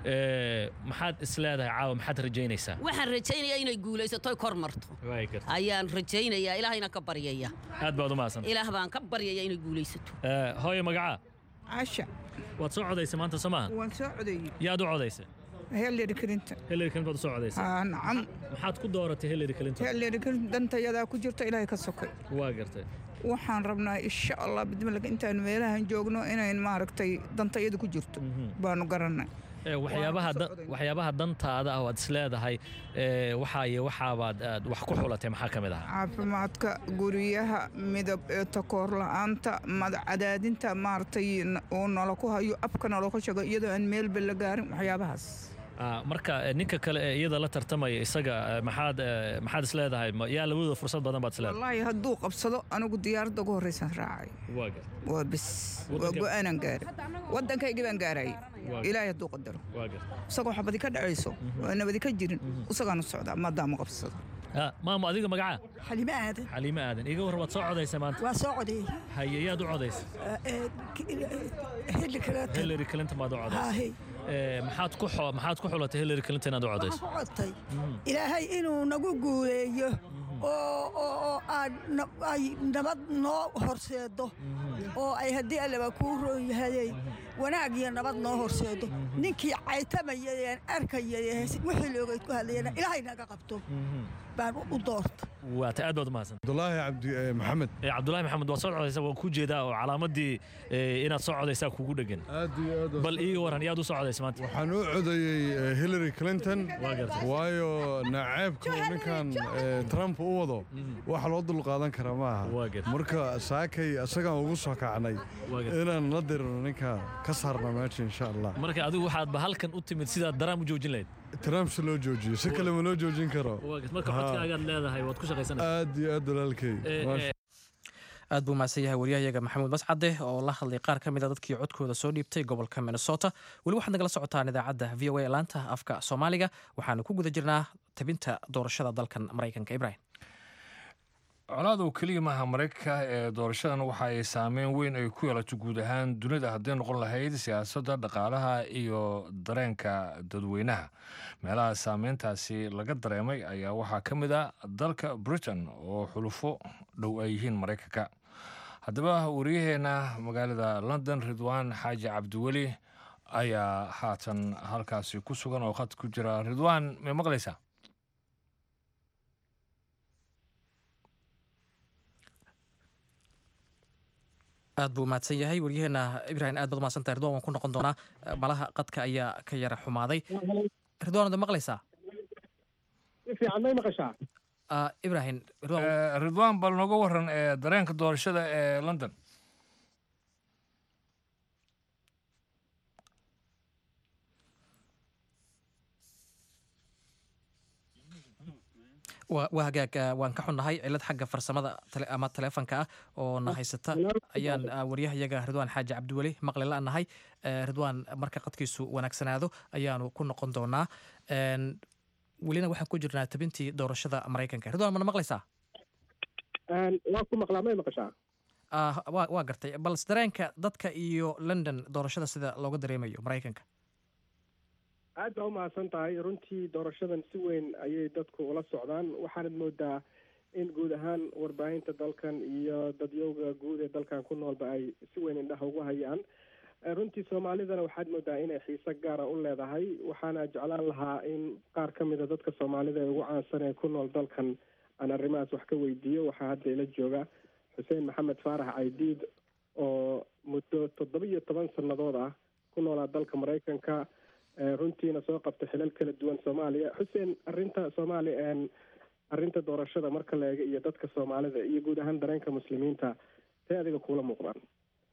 maxaad is leedahay caawa maxaad rajaynaysaa waxaan rajaynayaa inay guulaysato kor marto ayaan rajaynayaa ilaahayna ka baryaya aad baad u mahadsan ilaah baan ka baryaya inay guulaysato hooyo magacaa casha waad soo codaysay maanta soo maaha waan soo codeeyey yaad u codaysay hillary clinton hillary clinton baad u soo codaysay aa nacam maxaad ku dooratay hillary clinton hillary clinton dantayadaa ku jirta ilaahay ka sokay waa gartay waxaan rabnaa insha allah bidmalka intaan meelahan joogno inayn maaragtay dantayada ku jirto baanu garannay waxyaabaha dantaada ah waad is leedahay waxaaye waxaabaad aad wax ku xulatay maxaa ka mid ah caafimaadka guryaha midab ee takoor la-aanta madcadaadinta maaragtay oo nala ku hayo afka nala ku sheego iyadoo aan meelba la gaarin waxyaabahaas marka ninka kale ee iyada la tartamaya isaga maxaad maxaad is leedahay yaa labadooda fursad badan baad is leedahay wallaahi hadduu qabsado anigu diyaaradda ugu horreysaan raacay waa bis waa go-aanan gaaray waddankaygii baan gaarayay ilaahay hadduu qadaro isagoo xabadi ka dhacayso oo nabadi ka jirin isagaan u socdaa maadaama qabsado maamo adiga magacaa xalime aadan xaliime aadan iga war waad soo codaysay maanta waa soo codeeyey haye yaad u codaysay hillary clinton hillary clinton baad u codaysay maxaad ku maxaad ku xulatay hillary clinton inaad u codayso waxaan ku codtay ilaahay inuu nagu guuleeyo oo oo aad ay nabad noo horseedo oo ay haddii allaba kuu roon yahayey wanaag iyo nabad noo horseedo ninkii caytamayeen arkayay wixii loogayd ku hadlayana ilaahay naga qabto baan u doorta waata aad baad u mahadsan cabdulaahi cabdi maxamed cabdulaahi maxamed waad soo codaysa waan ku jeedaa oo calaamadii inaad soo codaysaa kugu dhegan aad iyo aad bal iiga waran yaad u soo codaysa maanta waxaan u codeeyey hillary clinton waayo naceebka uu ninkan trump u wado wax loo dulqaadan kara ma aha marka saakay isagaan ugu soo kacnay inaan la dirino ninka ka saarna meesha insha allah marka adigu waxaadba halkan u timid sidaad daraam u joojin lahayd trump si loo joojiyo si kale ma loo joojin karo marka codkaagaad leedahay waad ku shaqaysanaysaa aad iyo aad walaalkay aad buu mahadsan yahay waryahayaga maxamuud mascade oo la hadlay qaar ka mid a dadkii codkooda soo dhiibtay gobolka minnesota weli waxaad nagala socotaan idaacadda v o a laanta afka soomaaliga waxaanu ku guda jirnaa tabinta doorashada dalkan maraykanka ibrahim colaad oo keliya maaha maraykanka ee doorashadan waxa ay saameyn weyn ay ku yeelato guud ahaan dunida hadday noqon lahayd siyaasadda dhaqaalaha iyo dareenka dadweynaha meelaha saameyntaasi laga dareemay ayaa waxaa ka mid a dalka britain oo xulufo dhow ay yihiin maraykanka haddaba wariyaheena magaalada london ridwaan xaaji cabdiweli ayaa haatan halkaasi ku sugan oo khad ku jira ridwaan may maqlaysaa aad buu mahadsan yahay waryaheena ibrahim aad baad umahadsantahay ridwan waan ku noqon doonaa malaha qadka ayaa ka yara xumaaday ridwan wada maqlaysaa fiican may maqashaa ibrahim ridwaan bal nooga waran ee dareenka doorashada ee london waa hagaag waan ka xunnahay cilad xagga farsamada ama taleefonka ah oo na haysata ayaan waryahayaga ridwaan xaaji cabdiweli maqli la-nahay ridwaan marka qadkiisu wanaagsanaado ayaanu ku noqon doonaa welina waxaan ku jirnaa tabintii doorashada maraykanka ridwaan mana maqlaysaa waa ku maqlaa may maqashaa waa gartay balse dareenka dadka iyo london doorashada sida looga dareemayo maraykanka aad baa umahadsan tahay runtii doorashadan si weyn ayay dadku ula socdaan waxaanad moodaa in guud ahaan warbaahinta dalkan iyo dadyowga guud ee dalkan ku noolba ay si weyn indhaha ugu hayaan runtii soomaalidana waxaad moodaa inay xiise gaara u leedahay waxaana jeclaan lahaa in qaar ka mida dadka soomaalida ee ugu caansan ee ku nool dalkan aan arrimahaas wax ka weydiiyo waxaa hadda ila jooga xuseen maxamed faarax caydiid oo muddo toddoba iyo toban sannadood ah ku noolaa dalka maraykanka runtiina soo qabta xilal kala duwan soomaaliya xuseen arinta soomaaliya arrinta doorashada marka la eega iyo dadka soomaalida iyo guud ahaan dareenka muslimiinta see adiga kuula muuqdaan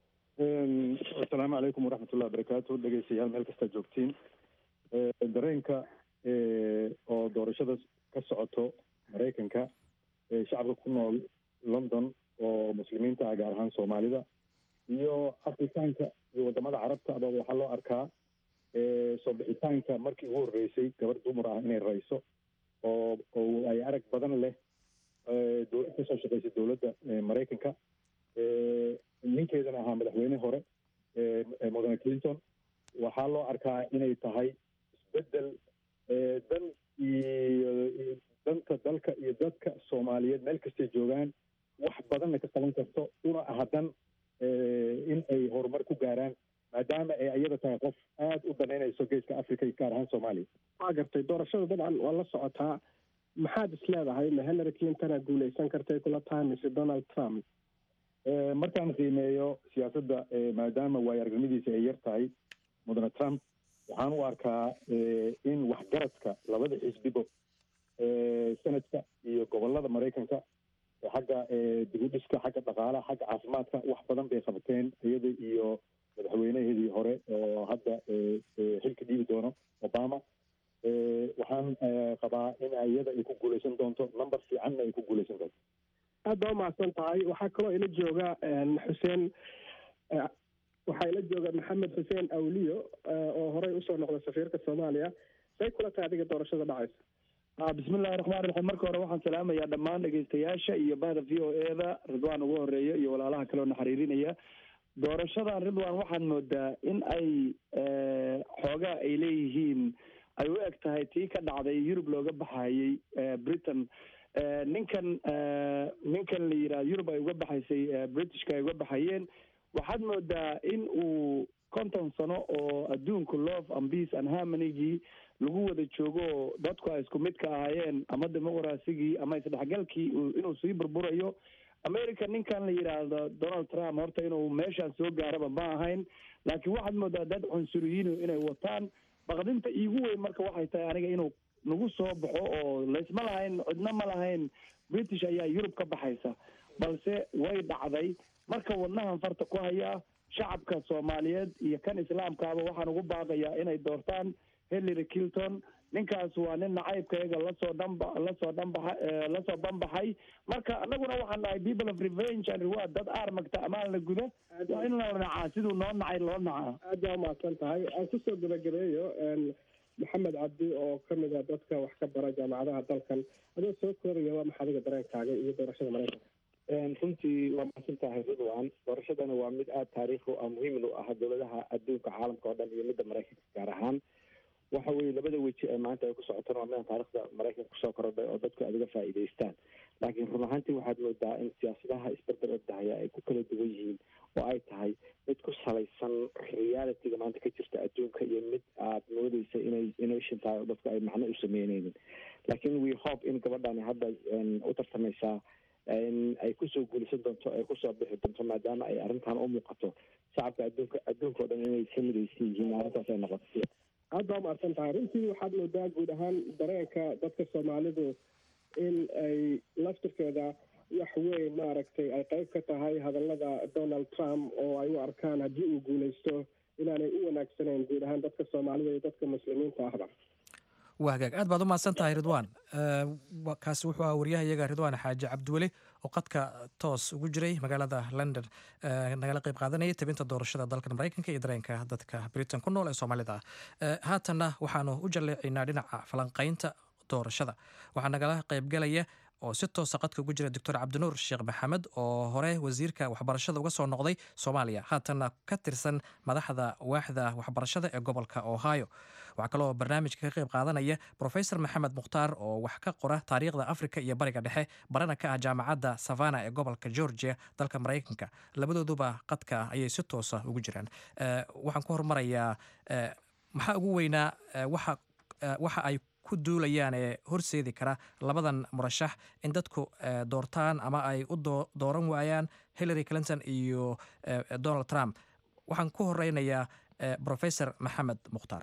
asalaamu calaykum waraxmatullahi wabarakaatu dhegeystayaal meel kastaa joogtiin dareenka oo doorashada ka socoto maraykanka shacabka ku nool london oo muslimiinta ah gaar ahaan soomaalida iyo afrikaanka iyo wadamada carabta aba waxaa loo arkaa soo bixitaanka markii ugu horreysay gabar dumar ah inay rayso oo oo ay arag badan leh dowlad kasoo shaqeysay dowladda maraykanka ninkeedana ahaa madaxweyne hore mudane clinton waxaa loo arkaa inay tahay isbeddel dan iyo danta dalka iyo dadka soomaaliyeed meel kastay joogaan wax badanna ka qaban karto una aha dan in ay horumar ku gaaraan maadaama ay iyada tahay qof aada u danaynayso geeska africa iyo gaar ahaan soomaaliya waa gartay doorashada dabcan waa la socotaa maxaad is leedahay ma hillary clintona guuleysan kartay kula tahay mise donald trump markaan qiimeeyo siyaasadda maadaama waayo aragnimadiisa ay yar tahay mudane trump waxaan u arkaa in waxgaradka labada xisbibo sanadka iyo gobolada maraykanka xagga dibudhiska xagga dhaqaalaha xagga caafimaadka wax badan bay qabteen iyada iyo madaxweynaheedii hore oo hadda xilka dhiibi doono obama waxaan qabaa in iyada ay ku guuleysan doonto number fiicanna ay ku guuleysan doonto aad baa umahadsan tahay waxaa kaloo ila jooga xuseen waxaa ila jooga maxamed xuseen awliyo oo horey usoo noqda safiirka soomaaliya say kula tahay adiga doorashada dhacaysa bismillahi raxmaan raxiim marka hore waxaan salaamayaa dhammaan dhegeystayaasha iyo bahda v o e da ridwaan ugu horeeya iyo walaalaha kale oo na xiriirinaya doorashadan ridwan waxaad moodaa in ay xoogaa ay leeyihiin ay u eg tahay tii ka dhacday yurub looga baxayey britain ninkan ninkan la yidhaha yurub ay uga baxaysay britishka ay uga baxayeen waxaad moodaa in uu konton sano oo adduunka love and peace and harmonygii lagu wada joogo oo dadku ay isku mid ka ahaayeen ama dimuqrasigii ama isdhexgalkii inuu sii burburayo america ninkan la yidhaahdo donald trump horta inuu meeshaan soo gaaraba ma ahayn laakiin waxaad moodaa dad cunsuriyiin inay wataan baqdinta iigu weyn marka waxay tahay aniga inuu nagu soo baxo oo laysma lahayn cidna ma lahayn british ayaa yurub ka baxaysa balse way dhacday marka wadnahan farta ku hayaa shacabka soomaaliyeed iyo kan islaamkaaba waxaan ugu baaqayaa inay doortaan hillary clinton ninkaas waa nin nacaybkayaga lasoo dhanba lasoo dhanbaxa lasoo banbaxay marka annaguna waxaan nahay people of revenge and reward dad aar magta amaan la guda waa in la nacaa siduu noo nacay loo nacaa aad baa umahadsan tahay aan kusoo gabagabeeyo maxamed cabdi oo kamid a dadka wax ka bara jaamacadaha dalkan adoo soo koobaya waa maxa adiga dareenkaaga iyo doorashada maraykanka runtii waa mahadsan tahay ridwan doorashadana waa mid aada taariikhi ah muhiimna u ah dowladaha adduunka caalamka oo dhan iyo midda maraykanka gaar ahaan waxa weeye labada weji ee maanta ay ku socotaan waa midaan taarikhda maraykanka kusoo korodhay oo dadku aad uga faa'iidaystaan laakiin run ahaantii waxaad moodaa in siyaasadaha isberber ordahaya ay ku kala duwan yihiin oo ay tahay mid ku salaysan realityga maanta ka jirta adduunka iyo mid aad moodeysa inay innovation tahay oo dadku ay macno u sameyneynin laakiin we hope in gabadhani hadda u tartamaysaa in ay kusoo guulaysan doonto ay kusoo bixi doonto maadaama ay arrintan u muuqato shacabka adduunka adduunka o dhan inay ka midaysan yihiin arrintaas ay noqoto aad baa umahadsan tahay runtii waxaad moodaa guud ahaan dareenka dadka soomaalidu in ay laftirkeeda wax weyn maaragtay ay qayb ka tahay hadallada donald trump oo ay u arkaan haddii uu guulaysto inaanay u wanaagsanayn guud ahaan dadka soomaalida iyo dadka muslimiinta ahba waa hagaag aad baad u mahadsan tahay ridwaan kaasi wuxuu ahaa waryahayaga ridwaan xaaji cabdiweli oo qadka toos ugu jiray magaalada london nagala qayb qaadanayay tabinta doorashada dalkan maraykanka iyo dareenka dadka britain ku nool ee soomaalida ah haatanna waxaanu u jalleecaynaa dhinaca falanqaynta doorashada waxaa nagala qaybgalaya oo si toosa qadka ugu jira doctor cabdinuur sheekh maxamed oo hore wasiirka waxbarashada uga soo noqday soomaaliya haatanna ka tirsan madaxda waaxda waxbarashada ee gobolka ohio waxaa kaloo barnaamijka ka qayb qaadanaya profesor maxamed mukhtaar oo wax ka qora taariikhda afrika iyo bariga dhexe barana ka ah jaamacadda savana ee gobolka georgia dalka maraykanka labadooduba qadka ayay si toosa ugu jiraan waxaan ku hormarayaa maxaa ugu weynaa waxa ay ku duulayaan ee horseedi kara labadan murashax in dadku doortaan ama ay u dooran waayaan hillary clinton iyo donald trump waxaan ku horeynayaa professor maxamed mukhtaar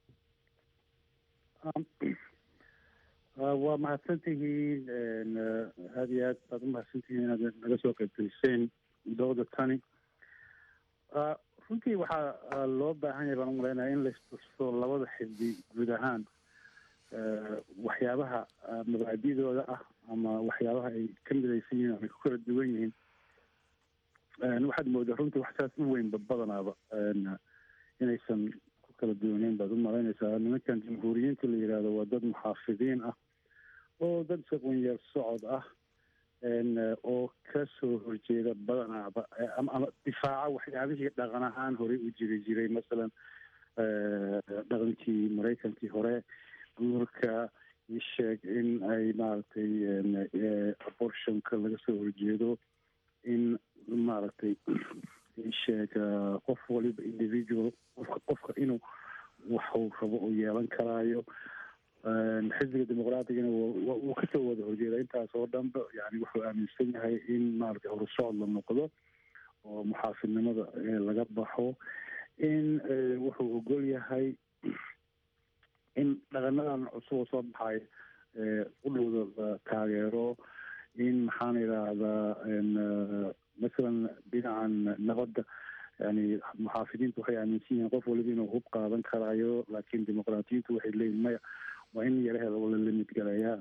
waa mahadsantihiin aada iyo aad baad u mahadsantihiin inaad naga soo qaybgeliseen dooda tani runtii waxaa loo baahan yahay baan u malaynaya in laistuso labada xisbi guud ahaan waxyaabaha mabaadidooda ah ama waxyaabaha ay ka midaysan yihiin ama ku kala duwan yihiin waxaad moodaa runtii wax saas u weynba badanaaba inaysan ku kala duwaneyn baad u malaynaysaa nimankan jamhuuriyiinta la yidhaahdo waa dad muxaafidiin ah oo dad saqwanyeer socod ah oo ka soo horjeeda badanaaba ama difaaca waxyaabihii dhaqan ahaan horey u jiri jiray masalan dhaqankii maraykankii hore guurka isheeg in ay maaragtay abortionka laga soo horjeedo in maaragtay isheeg qof waliba individual qofka qofka inuu waxuu rabo uu yeelan karaayo xisbiga dimuqraatigana wuu kasoo wada horjeeda intaas oo dhanba yani wuxuu aaminsan yahay in maaragtay horusocod la noqdo oo muxaafidnimada laga baxo in wuxuu ogol yahay in dhaqanadan cusub oo soo baxay u dhowda la taageero in maxaan idhaahdaa masalan dhinacan nabadda yani muxaafidiintu waxay aaminsan yihiin qof waliba inuu hub qaadan karaayo laakiin dimuqraatiyiintu waxay leeyihin maya waa in yaraheeda la limid galayaa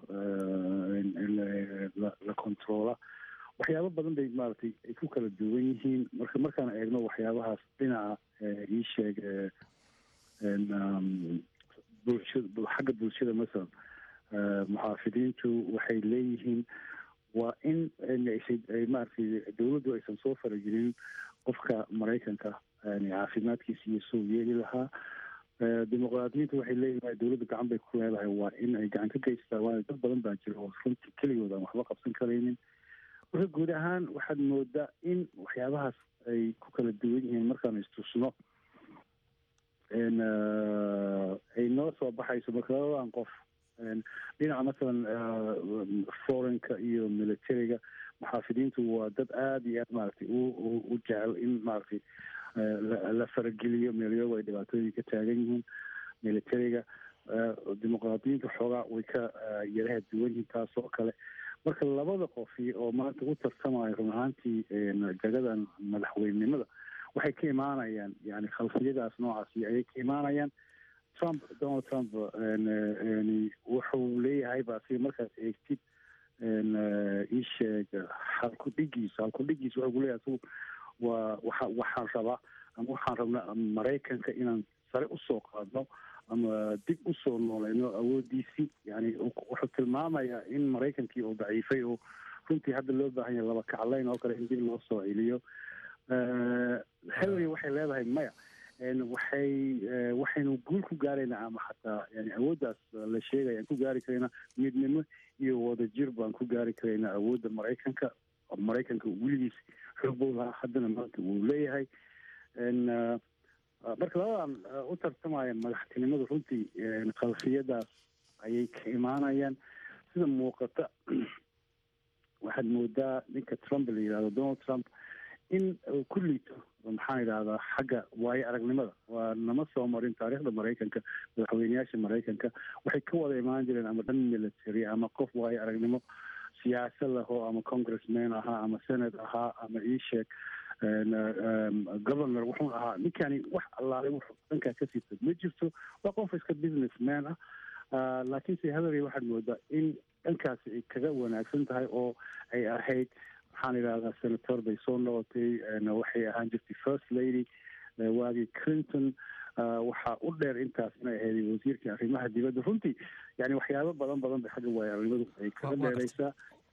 la controola waxyaabo badan bay maaragtay ay ku kala duwan yihiin marka markaan eegno waxyaabahaas dhinaca ii sheeg bulshada xagga bulshada masalan muxaafidiintu waxay leeyihiin waa in ay maaragtay dowladdu aysan soo faragelin qofka maraykanka yani caafimaadkiisa iyo soo yeeli lahaa dimuqraadiyiintu waxay leeyihin dowladda gacan bay ku leedahay waa in ay gacan ka geystaa waayo dad badan baa jira oo runtii keligood aan waxba qabsan karaynin marka guud ahaan waxaad moodaa in waxyaabahaas ay ku kala duwan yihiin markaan istusno ay noo soo baxayso marka labadan qof dhinaca masalan forenka iyo militariga muxaafidiintu waa dad aada iyo aad maaragtay u jecel in maaragtay la farageliyo meelyogo ay dhibaatooyin ka taagan yihiin militariga dimuqraadiyiinta xoogaa way ka yaraha duwan yihiin taas oo kale marka labada qofi oo maanta u tartamayo run ahaantii jagadan madaxweynenimada waxay ka imaanayaan yani khalfiyadaas noocaasi ayay ka imaanayaan trump donald trump wuxuu leeyahay ba si markaad eegtid ii sheeg halkudhigiisa halkudhigiisa wuxuu kuleeyahay asigu waa waxa waxaan rabaa ama waxaan rabnaa maraykanka inaan sare usoo qaadno ama dib usoo nooleyno awoodiisii yani wuxuu tilmaamayaa in maraykankii oo daciifay oo runtii hadda loo baahan yahay laba kaclayn oo kale in dib loo soo celiyo hillary waxay leedahay maya waxay waxaynu guul ku gaaraynaa ama xataa yani awooddaas la sheegaya aan ku gaari karaynaa midnimo iyo wadajir baan ku gaari karaynaa awoodda maraykanka maraykanka weligiis xoog buu lahaa haddana maanta wuu leeyahay marka labadan u tartamaya madaxtinimadu runtii khalfiyadaas ayay ka imaanayaan sida muuqata waxaad moodaa ninka trump la yidhahdo donald trump in uu ku liito maxaan idhahdaa xagga waayo aragnimada waa nama soo marin taariikhda maraykanka madaxweyneyaasha maraykanka waxay ka wada imaan jireen ama dhan military ama qof waayo aragnimo siyaasad lahoo ama congressman ahaa ama senate ahaa ama iisheeg governor wuxuu ahaa ninkani wax allaale wuxuu dhankaa ka siita ma jirto waa qof iska businessman ah laakiinse hillary waxaad moodaa in dhankaasi ay kaga wanaagsan tahay oo ay ahayd maxaan idhahdaa senator bay soo noqotay waxay ahaan jirtay first lady waagii clinton waxaa u dheer intaas inay ahayd wasiirkii arrimaha dibadda runtii yani waxyaabo badan badan bay xagga waayo arrimadu ay kaga dheeraysaa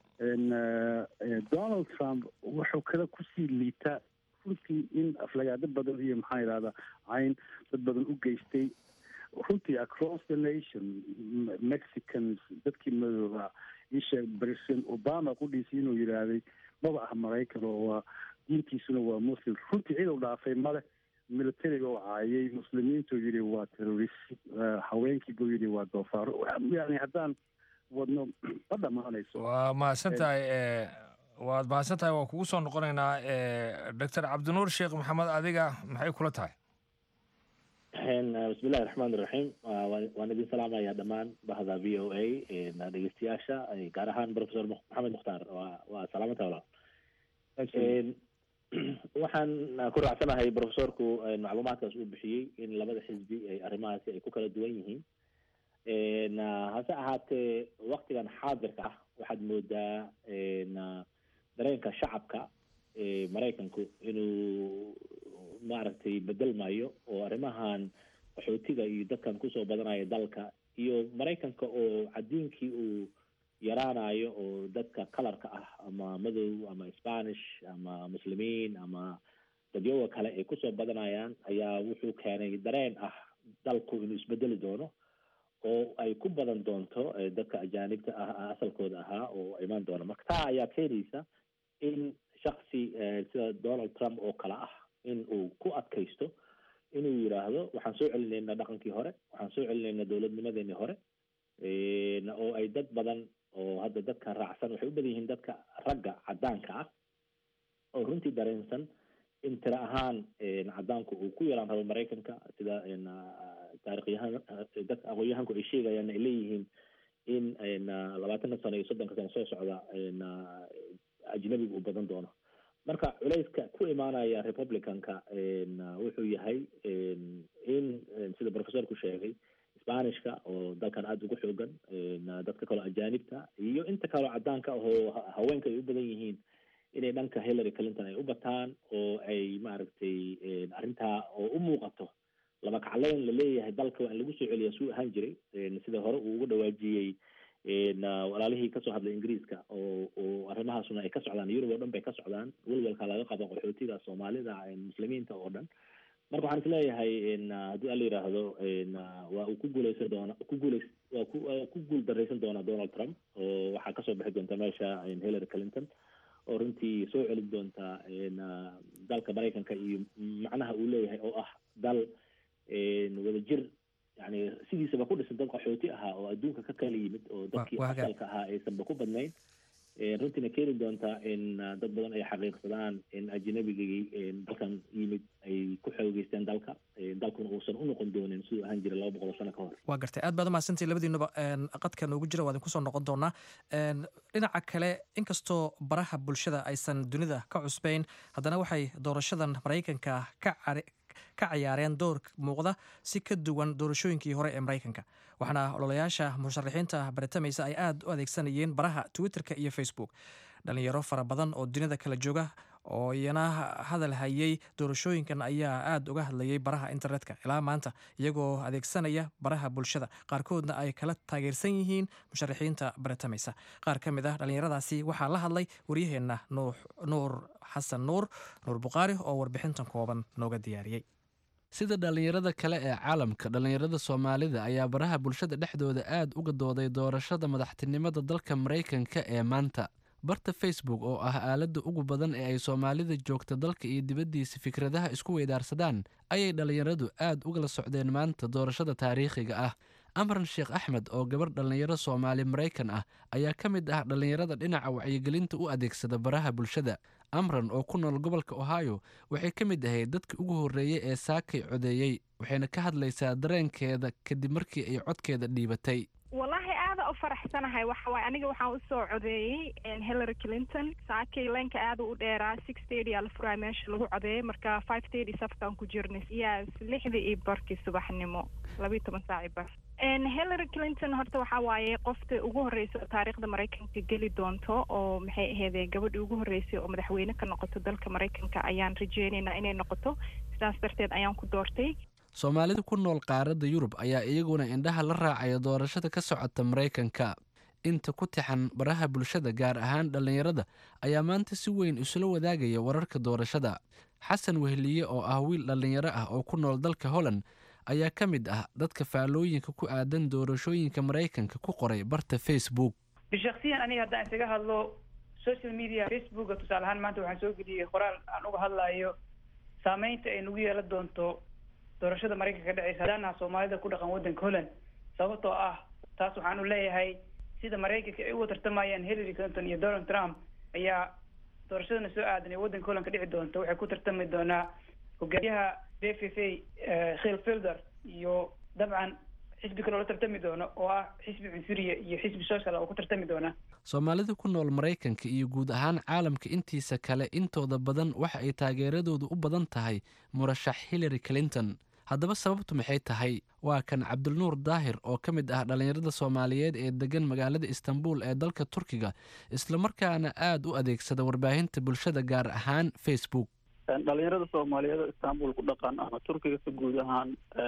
donald trump wuxuu kale kusii liitaa runtii in aflagaado badan iyo maxaan idhahdaa cayn dad badan u geystay runtii across the nation mexicans dadkii madooba isheeg president obama qudhiisii inuu yidhaahday maba ah maraykan oo waa diintiisuna waa muslim runtii cid u dhaafay male militariga oo caayay muslimiintu yidhi waa terrorist haweenkii buu yidhi waa doofaaro yani haddaan wadno ma dhammaanayso waa mahadsan tahay waad mahadsan tahay waan kugu soo noqonaynaa doctor cabdinuur sheekh maxamed adiga maxay kula tahay bismillahi raxmaan iraxiim waan idin salaamaya dhammaan bahda v o a dhegeystayaasha gaar ahaan professor maxamed mukhtaar waa salaamata walaal waxaan ku raacsanahay professorku macluumaadkaas uu bixiyey in labada xisbi ay arrimahaasi ay ku kala duwan yihiin hase ahaatee waktigan xaadirka ah waxaad moodaa dareenka shacabka maraykanku inuu maaragtay bedelmayo oo arrimahan qaxootiga iyo dadkan kusoo badanaya dalka iyo maraykanka oo cadiinkii uu yaraanayo oo dadka kalarka ah ama madow ama spanish ama muslimiin ama dadyoga kale ay kusoo badanayaan ayaa wuxuu keenay dareen ah dalku inuu isbedeli doono oo ay ku badan doonto dadka ajaanibta ah asalkooda ahaa oo imaan doona marka taa ayaa keenaysa in shaksi sida donald trump oo kale ah in uu ku adkaysto inuu yidhaahdo waxaan soo celinaynaa dhaqankii hore waxaan soo celinaynaa dowladnimadeenii hore oo ay dad badan oo hadda dadka raacsan waxay u badan yihiin dadka ragga caddaanka ah oo runtii dareensan in tiro ahaan caddaanku uu ku yaraan rabo maraykanka sida taarikhyahan dadka aqoon-yahanku ay sheegayaan ay leeyihiin in labaatanka sano iyo soddonka sano soo socda ajnabiga uu badan doono marka culayska ku imaanaya republicanka wuxuu yahay in sida professorku sheegay spanishka oo dalkan aada ugu xoogan dadka kaloo ajaanibta iyo inta kaloo caddaanka ahoo haweenka ay u badan yihiin inay dhanka hillary clinton ay u bataan oo ay maaragtay arrintaa oo u muuqato laba kacleyn la leeyahay dalka waa in lagu soo celiya suu ahaan jiray sida hore uu uga dhawaajiyey walaalihii kasoo hadlay ingiriiska oo oo arrimahaasuna ay ka socdaan yurub oo dhan bay ka socdaan welwelka laga qabo qaxootiga soomaalida muslimiinta oo dhan marka waxaan isleeyahay haddii ala yidhaahdo waa uu ku guuleysan doona ku guuleys waa ku waa ku guul daraysan doonaa donald trump oo waxaa kasoo bixi doonta meesha hillary clinton oo runtii soo celin doonta dalka maraykanka iyo macnaha uu leeyahay oo ah dal wadajir yani sidiisaba ku dhisan dad qaxooti ahaa oo adduunka ka kala yimid oo dadkii asalka ahaa aysanba ku badnayn runtiina keeni doontaa in dad badan ay xaqiiqsadaan in ajnabigii dalkan yimid ay ku xoogeysteen dalka dalkuna uusan u noqon doonin siduu ahaan jiray laba boqol sano ka hor waa gartay aad baad umahadsantihi labadiinuba qadka noogu jira waa idin kusoo noqon doonaa dhinaca kale inkastoo baraha bulshada aysan dunida ka cusbayn haddana waxay doorashadan maraykanka ka ka ciyaareen door muuqda si ka duwan doorashooyinkii hore ee maraykanka waxaana ololayaasha musharaxiinta baritamaysa ay aad u adeegsanayeen baraha twitterka iyo facebook dhalinyaro fara badan oo dunida kala jooga oo iyana hadal hayay doorashooyinkan ayaa aad uga hadlayay baraha internetka ilaa maanta iyagoo adeegsanaya baraha bulshada qaarkoodna ay kala taageersan yihiin musharaxiinta baritamaysa qaar ka mid ah dhallinyaradaasi waxaa la hadlay waryaheenna nuur xasan nuur nuur bukhaari oo warbixintan kooban nooga diyaariyey sida dhallinyarada kale ee caalamka dhallinyarada soomaalida ayaa baraha bulshada dhexdooda aad uga dooday doorashada madaxtinimada dalka maraykanka ee maanta barta facebook oo ah aaladda ugu badan ee ay soomaalida joogta dalka iyo dibaddiisa fikradaha isku weydaarsadaan ayay dhallinyaradu aad ugala socdeen maanta doorashada taariikhiga ah amran sheekh axmed oo gabar dhallinyaro soomaali maraykan ah ayaa ka mid ah dhallinyarada dhinaca wacyigelinta u adeegsada baraha bulshada amran oo ku nool gobolka ohio waxay ka mid ahayd dadkii ugu horreeyey ee saakay codeeyey waxayna ka hadlaysaa dareenkeeda kadib markii ay codkeeda dhiibatay wallaahi aada u faraxsanahay waxa waaye aniga waxaan usoo codeeyey hillary clinton saakay leenka aada u dheeraa six thirty aa la furaaya meesha lagu codeeyey marka five thirty safkaan ku jirnay yes lixdii iyo barkii subaxnimo labiiyo toban saaci bar hillary clinton horta waxaa waaye qofta ugu horreysa oo taariikhda maraykanka geli doonto oo maxay aheydee gabadhii ugu horreysay oo madaxweyne ka noqoto dalka maraykanka ayaan rajeynaynaa inay noqoto sidaas darteed ayaan ku doortay soomaalida ku nool qaaradda yurub ayaa iyaguna indhaha la raacaya doorashada ka socota maraykanka inta ku tixan baraha bulshada gaar ahaan dhallinyarada ayaa maanta si weyn isula wadaagaya wararka doorashada xasan wehliye oo ah wiil dhallinyaro ah oo ku nool dalka holland ayaa ka mid ah dadka faallooyinka ku aadan doorashooyinka maraykanka ku qoray barta facebook bishaksiyan aniga haddaan isaga hadlo social media facebooka tusaale ahaan maanta waxaan soo geliyey qoraal aan uga hadlayo saameynta ay nagu yeelan doonto doorashada maraykanka ka dhaceysa haddaanaha soomaalida ku dhaqan waddanka holland sababtoo ah taas waxaan u leeyahay sida maraykanka ay uga tartamayaan hillary clinton iyo donald trump ayaa doorashadana soo aadan ee waddanka holland ka dhici doonta waxay ku tartami doonaa hogaamiyaha b f f a khil filder iyo dabcan xisbi kale oo la tartami doono oo ah xisbi cunsuriya iyo xisbi social oo ku tartami doona soomaalida ku nool maraykanka iyo guud ahaan caalamka intiisa kale intooda badan waxa ay taageeradoodu u badan tahay murashax hillary clinton haddaba sababtu maxay tahay waa kan cabdilnuur daahir oo ka mid ah dhallinyarada soomaaliyeed ee degan magaalada istanbul ee dalka turkiga islamarkaana aad u adeegsada warbaahinta bulshada gaar ahaan facebook dhalinyarada soomaaliyeed oo istanbul ku dhaqan ama turkiga si guud ahaan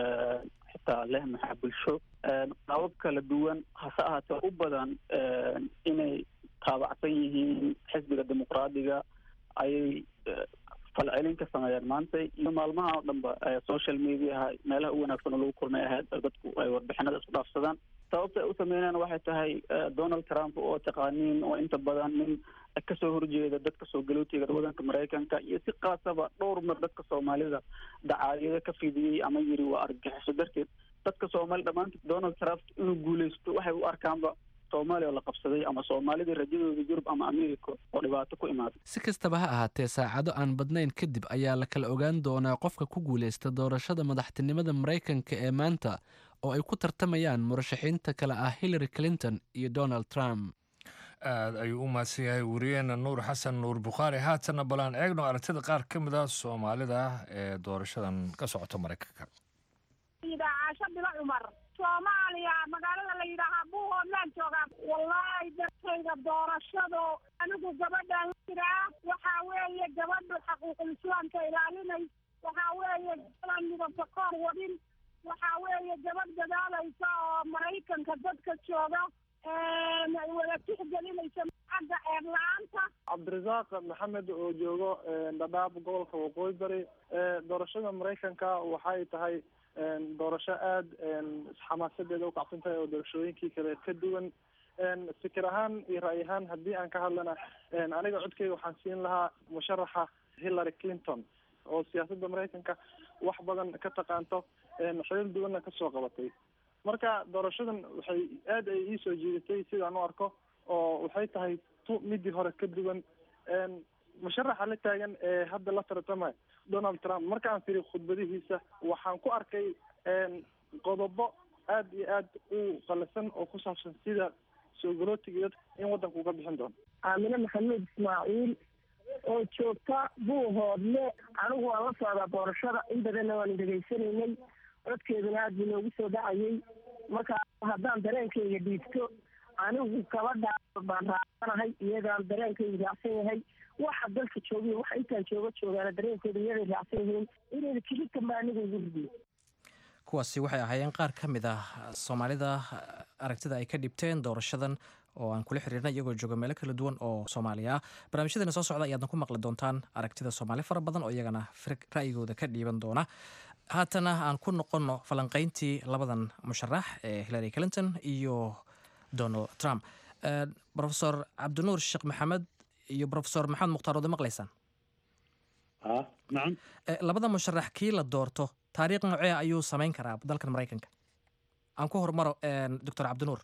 xitaa leh maxaa bulsho qaabab kala duwan hase ahaatee u badan inay taabacsan yihiin xisbiga dimuqraadiga ayay falcelin ka sameeyeen maanta iyo maalmaha oo dhanba social mediaha meelaha u wanaagsan oo lagu kulmay ahayd dadku ay warbixinada isku dhaafsadaan sababta ay u sameynayaan waxay tahay donald trump oo taqaaniin oo inta badan nin kasoo horjeeda dadka soo galootiga wadanka maraykanka iyo si kaasaba dhowr mar dadka soomaalida dacaayado ka fidiyey ama yiri waa argagixiso darteed dadka soomaali dhammaantood donald trump inuu guuleysto waxay u arkaanba soomaaliya oo la qabsaday ama soomaalidii rajadooda yurub ama america oo dhibaato ku imaaday si kastaba ha ahaatee saacado aan badnayn kadib ayaa la kala ogaan doonaa qofka ku guuleysta doorashada madaxtinimada maraykanka ee maanta oo ay ku tartamayaan murashaxiinta kale ah hillary clinton iyo donald trump aad ayuu u mahadsan yahay wariyeena nuur xasan nuur bukhaari haatanna balaan eegno aragtida qaar ka mid ah soomaalida ee doorashadan ka socota maraykanka caasho bilo cumar soomaaliya magaalada la yidhaahaa buuhoodlaan joogaa wallaahi dadkayga doorashado anigu gabadhaan jiraa waxaa weeye gabadhu xaquuqul islaamka ilaalinay waxaa weeye gabadan midabka koor wadin waxaa weeye gabadh dadaalaysa oo maraykanka dadka jooga wada tixgelinaysa xagga eer la-aanta cabdirasaaq maxamed oo joogo dhadhaab gobolka waqooyi bari doorashada maraykanka waxay tahay doorasho aada xamaasadeeda ukacsan tahay oo doorashooyinkii kale ka duwan fikir ahaan iyo ra'y ahaan haddii aan ka hadlana aniga codkeyga waxaan siin lahaa musharaxa hillary clinton oo siyaasadda maraykanka wax badan ka taqaanto xilal duwanna kasoo qabatay marka doorashadan waxay aad ay iisoo jiidatay sidaan u arko oo waxay tahay tu midii hore ka duwan musharaxa la taagan ee hadda la tartamay donald trump markaan firi khudbadihiisa waxaan ku arkay qodobo aad iyo aad u qalasan oo ku saabsan sida soo galootiga in waddanka uga bixin doono aamine maxamuud ismaaciil oo joogta buuhoodle anigu waan la socdaa doorashada in badanna waan dhegaysanaynay codkeeduna aad buu noogu soo dhacayay marka haddaan dareenkayga dhiibto anigu gabadha baan raacsanahay iyagaan dareenkayga raacsan yahay waxa dalka joogiyo waxa intaan jooga joogaana dareenkooda iyaday raacsan yihiin inayna kilitan baa aniga igu ridiyo kuwaasi waxay ahaayeen qaar ka mid ah soomaalida aragtida ay ka dhibteen doorashadan oo aan kula xiriirnay iyagoo jooga meelo kala duwan oo soomaaliya ah barnaamijyadeena soo socda ayaadna ku maqli doontaan aragtida soomaali fara badan oo iyagana ra'yigooda ka dhiiban doona haatana aan ku noqonno falanqayntii labadan musharax ee hillary clinton iyo donald trump profesor cabdinuur sheekh maxamed iyo profesor maxamed mukhtaar oode maqlaysaan labada musharax kii la doorto taariikh noocee ayuu samayn karaa dalkan maraykanka aan ku hormaro doctor cabdinuur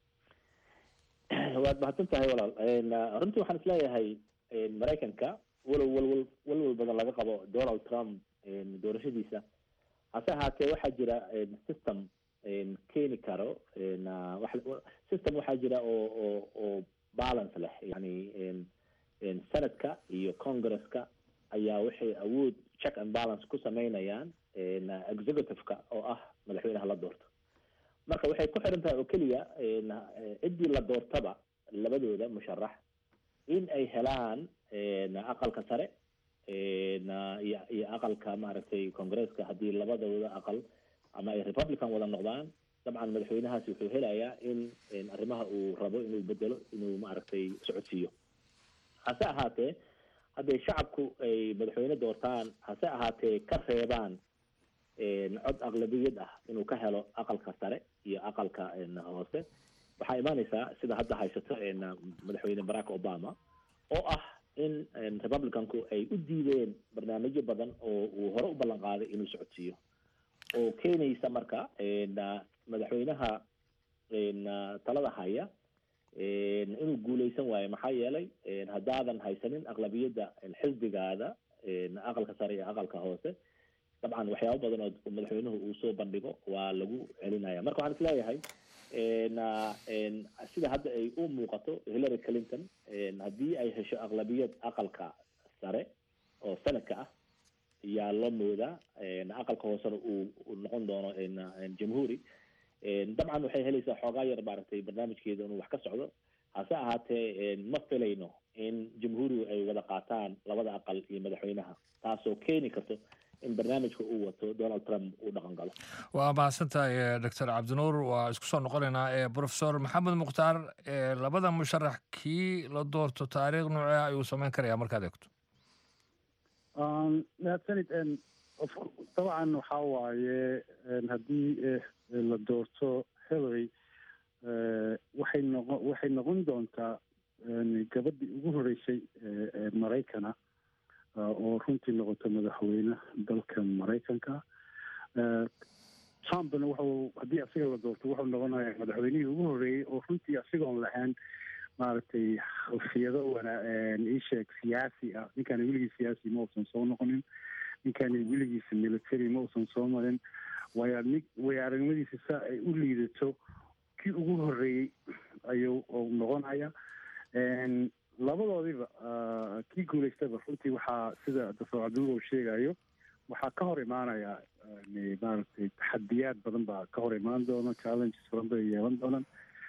waad mahadsan tahay walaal runtii waxaan isleeyahay maraykanka walow walwal walwal badan laga qabo donald trump doorashadiisa hase ahaatee waxaa jira system keeni karo system waxaa jira oo oo oo balance leh yani senadka iyo congresska ayaa waxay awood check and balance ku sameynayaan executive-ka oo ah madaxweynaha la doorto marka waxay ku xiran tahay oo keliya ciddii la doortaba labadooda musharax in ay helaan aqalka sare iyo iyo aqalka maaragtay congresska haddii labadooda aqal ama ay republican wada noqdaan dabcan madaxweynahaasi wuxuu helayaa in arrimaha uu rabo inuu bedelo inuu maaragtay socodsiiyo hase ahaatee hadday shacabku ay madaxweyne doortaan hase ahaatee ka reebaan cod aqlabiyad ah inuu ka helo aqalka sare iyo aqalka hoose waxaa imaaneysaa sida hadda haysato madaxweyne barack obama oo ah in republicanku ay u diideen barnaamijyo badan oo uu hore u ballan qaaday inuu socodsiiyo oo keenaysa marka madaxweynaha talada haya inuu guuleysan waayo maxaa yeelay haddaadan haysanin aqlabiyadda xisbigaada aqalka sare iyo aqalka hoose dabcan waxyaabo badan oo madaxweynuhu uu soo bandhigo waa lagu celinaya marka waxaan isleeyahay sida hadda ay u muuqato hillary clinton haddii ay hesho aqlabiyad aqalka sare oo sanadka ah yaa loo moodaa aqalka hoosena uu noqon doono jamhuuri dabcan waxay helaysaa xoogaa yar maaragtay barnaamijkeeda inuu wax ka socdo hase ahaatee ma filayno in jamhuurigu ay wada qaataan labada aqal iyo madaxweynaha taasoo keeni karto in barnaamijka uu wato donald trump uu dhaqan galo waa mahadsantahay doctor cabdinuur waa isku soo noqonaynaa profesor maxamed mukhtaar labada musharax kii la doorto taariikh noocee ayuu samayn karayaa markaad eegto mahadsanid dabcan waxaa waaye haddii la doorto hillary waxay noqon waxay noqon doontaa gabadhii ugu horeysay ee maraykana oo runtii noqoto madaxweyne dalka maraykanka trumpna wuxuu haddii asiga la doorto wuxuu noqonayaa madaxweynihii ugu horreeyey oo runtii asigoon lahayn maaragtay khalfiyado wana isheeg siyaasi ah ninkani weligii siyaasi ma uusan soo noqonin ninkani weligiisa military ma uusan soo marin way way aragnimadiisa saa ay u liidato kii ugu horreeyey ayuu noqonaya labadoodiba kii guulaystaba runtii waxaa sida doctor cabdinuur uu sheegayo waxaa ka hor imaanaya maaragtay taxadiyaad badan baa ka hor imaan doona challenges badan bay yeelan doonaan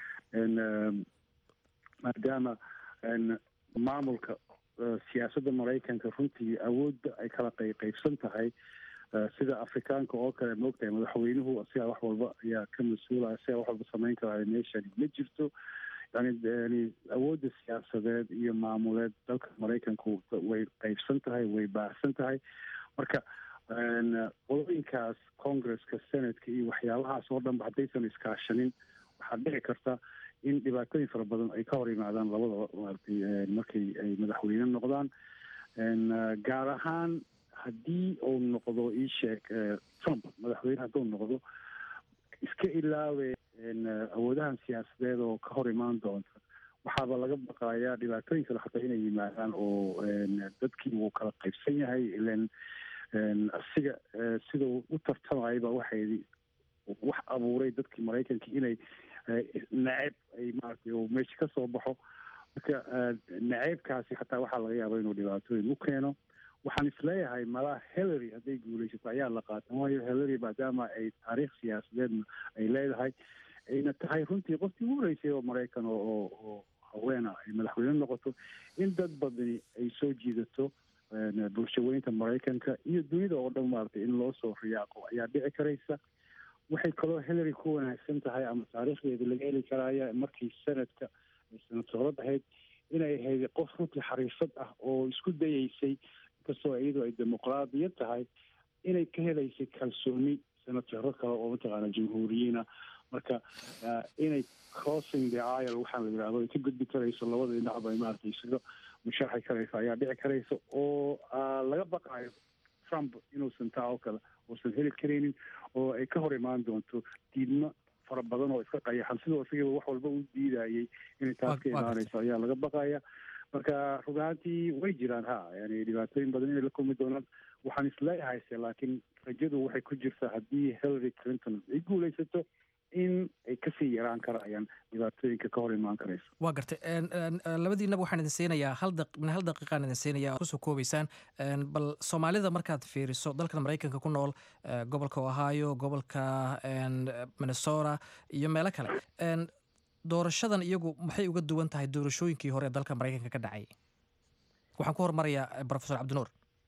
maadaama maamulka siyaasadda maraykanka runtii awoodda ay kala qayqaybsan tahay sida afrikaanka oo kale maogtahay madaxweynuhu asigaa wax walba ayaa ka mas-uula asigaa wax walba samayn karaayo meeshani ma jirto yani yani awoodda siyaasadeed iyo maamuleed dalka maraykanku way qaybsan tahay way baahsan tahay marka qolooyinkaas congresska senatka iyo waxyaabahaas oo dhanba haddaysan iskaashanin waxaa dhici karta in dhibaatooyin fara badan ay ka hor yimaadaan labadaba maaragtay markay ay madaxweyne noqdaan gaar ahaan haddii uu noqdo ii sheeg trump madaxweyne hadduu noqdo iska ilaawe awoodahan siyaasadeed oo ka hor imaan doonta waxaaba laga baqayaa dhibaatooyin kale xataa inay yimaadaan oo dadkii wuu kala qaybsan yahay ilan asiga sidau u tartamayba waxay wax abuuray dadkii maraykanka inay nacab ay maaragtay uu meesha ka soo baxo marka naceybkaasi xataa waxaa laga yaaba inuu dhibaatooyin u keeno waxaan isleeyahay malaha hillary hadday guulaysato ayaa la qaatan waayo hillary maadaama ay taariikh siyaasadeedna ay leedahay ayna tahay runtii qofkii ugu horeysay oo maraykan oo oo haweena ay madaxweyne noqoto in dad badani ay soo jiidato bulshaweynta maraykanka iyo dunida oo dhan maaragtay in loo soo riyaaqo ayaa dhici karaysa waxay kaloo hillary ku wanaagsan tahay ama taariikhdeeda laga heli karaya markii sanadka senatorad ahayd inay ahayd qof runtii xariifad ah oo isku dayeysay inkastoo iyadoo ay dimuqraadiyad tahay inay ka helaysay kalsooni senataro kale oo mataqaana jamhuuriyiina marka inay crossing the aisle waxaan la yidhahdo ay ka gudbi karayso labada dhinacba ay maaragtay isaga musharxi karayso ayaa dhici karaysa oo laga baqaayo trump inuusan taa oo kale uusan heli karaynin oo ay ka hor imaan doonto diidmo fara badan oo iska qayaxan sidoo isagiiba wax walba u diidayay inay taas ka imaanayso ayaa laga baqaya marka rug ahaantii way jiraan ha yani dhibaatooyin badan inay la kulmi doonaan waxaan isleeyahay se laakiin rajadu waxay ku jirtaa haddii hillary clinton ay guulaysato in ay kasii yaraan karayaan dhibaatooyinka ka hor imaan karayso waa gartay labadiinaba waxaan idin siinayaa hal daq min hal daqiiqaan idin siinayaa kusoo koobaysaan bal soomaalida markaad fiiriso dalkan maraykanka ku nool gobolka ohio gobolka minnesota iyo meelo kale doorashadan iyagu maxay uga duwan tahay doorashooyinkii hore ee dalka maraykanka ka dhacay waxaan ku hormarayaa professor cabdinuur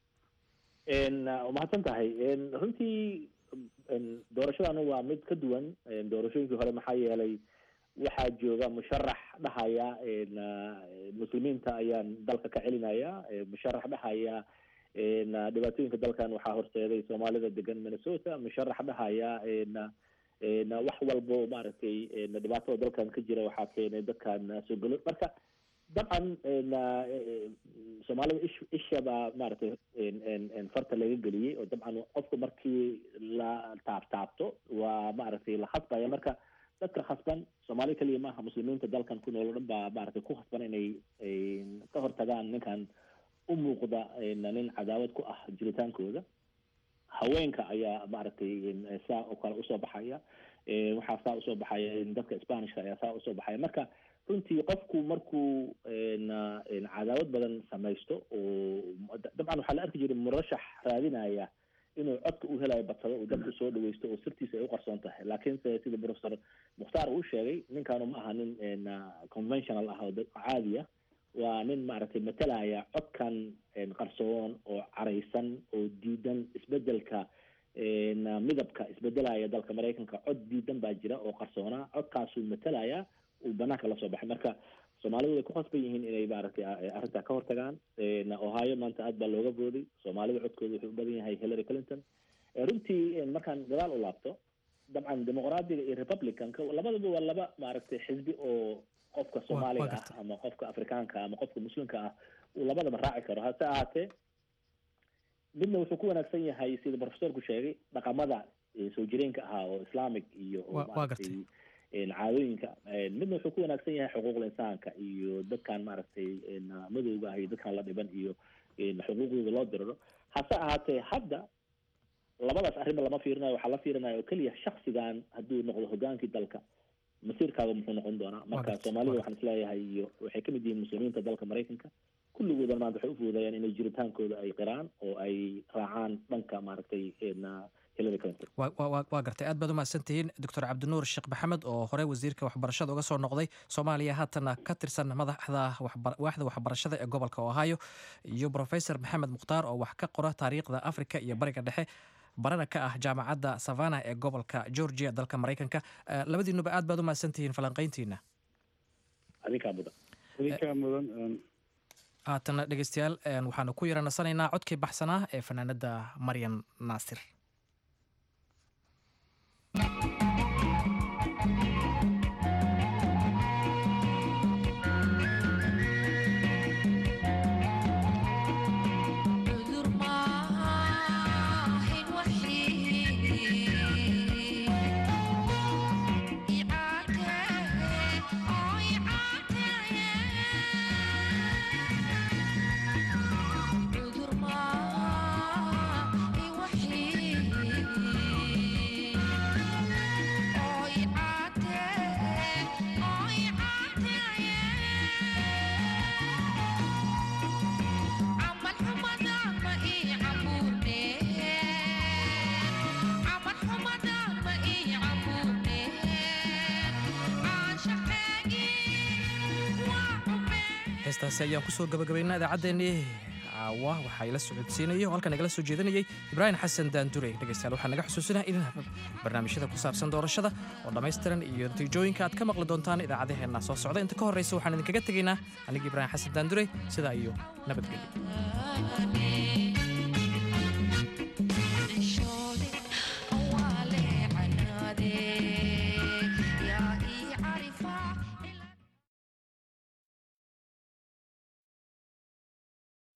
mahadsan tahay runtii doorashadan waa mid ka duwan doorashooyinkii hore maxaa yeelay waxaa jooga musharax dhahaya muslimiinta ayaan dalka ka celinaya musharax dhahaya dhibaatooyinka dalkan waxaa horseeday soomaalida degan minnesota musharax dhahaya wax walbo maaragtay dhibaatada dalkan ka jira waxaa keenay dadkan soo galo marka dabcan soomaalida ish isha baa maaragtay farta laga geliyey oo dabcan qofka markii la taabtaabto waa maaragtay la khasbaya marka dadka khasban soomaali keliya maaha muslimiinta dalkan ku nool o dhan baa maaragtay ku khasban inay ka hortagaan ninkan u muuqda nin cadaawad ku ah jiritaankooda haweenka ayaa maaragtay saa oo kale usoo baxaya waxaa saa usoo baxaya dadka spanishka ayaa saa usoo baxaya marka runtii qofku markuu cadaawad badan samaysto oo dabcan waxaa la arki jiray murashax raadinaya inuu codka u helayo badsado uu dadku soo dhaweysto oo sirtiisa ay u qarsoon tahay laakiinse sida professor mukhtaar uu sheegay ninkaanu ma aha nin conventional ah oo caadi ah waa nin maaragtay matalaya codkan qarsoon oo caraysan oo diidan isbedelka midabka isbedelaya dalka maraykanka cod diidan baa jira oo qarsoona codkaasuu matalaya uu banaanka lasoo baxay marka soomaalidu way ku khasban yihiin inay maaragtay arrintaa ka hortagaan ohio maanta aad baa looga booday soomaalida codkooda wuxuu u badan yahay hillary clinton runtii markaan gadaal u laabto dabcan dimuqraadiga iyo republicanka labadaba waa laba maaragtay xisbi oo qofka soomaaliga ah ama qofka afrikaanka ama qofka muslimka ah uu labadaba raaci karo hase ahaatee midna wuxuu ku wanaagsan yahay sida professorku sheegay dhaqamada soo jireenka ahaa oo islamic iyo maaragtay caadooyinka midna wuxuu ku wanaagsan yahay xuquuqul insaanka iyo dadkan maaragtay madowga ah iyo dadkan la dhiban iyo xuquuqdooda loo diriro hase ahaatee hadda labadaas arrinba lama fiirinayo waxaa la fiirinaya oo keliya shaksigan hadduu noqdo hogaankii dalka masiirkaaga muxuu noqon doonaa marka soomaalida waxaan isleeyahay iyo waxay kamid yihiin muslimiinta dalka maraykanka kulligoodan maanta waxay ufuudayaan inay jiritaankooda ay qiraan oo ay raacaan dhanka maaragtay hillary clinton waa gartay aad baad umahadsan tihiin doctor cabdinuur sheekh maxamed oo hore wasiirka waxbarashada uga soo noqday soomaaliya haatana ka tirsan madaxda waaxda waxbarashada ee gobolka ohio iyo professor maxamed mukhtaar oo wax ka qora taariikhda africa iyo bariga dhexe barana ka ah jaamacadda savana ee gobolka georgia dalka maraykanka labadiinuba aad baad umahadsan tihiin falanqayntiina adinkaa mudan adinkaa mudan haatana dhegeystayaal waxaanu ku yara nasanaynaa codkii baxsanaa ee fanaanada maryan naasir عذر ما وحيد heestaasi ayaan kusoo gabagabaynaa idaacaddeenii caawa waxaa ila socodsiinaya oo halkan nagala soo jeedinayay ibraahim xasan daandure dhegeystayaal waxaa naga xusuusinaa in barnaamijyada ku saabsan doorashada oo dhammaystiran iyo natiijooyinka aad ka maqli doontaan idaacadaheenna soo socda inta ka horreysa waxaan idinkaga tegaynaa anigii ibraahim xasan daandure sidaa iyo nabadgelyo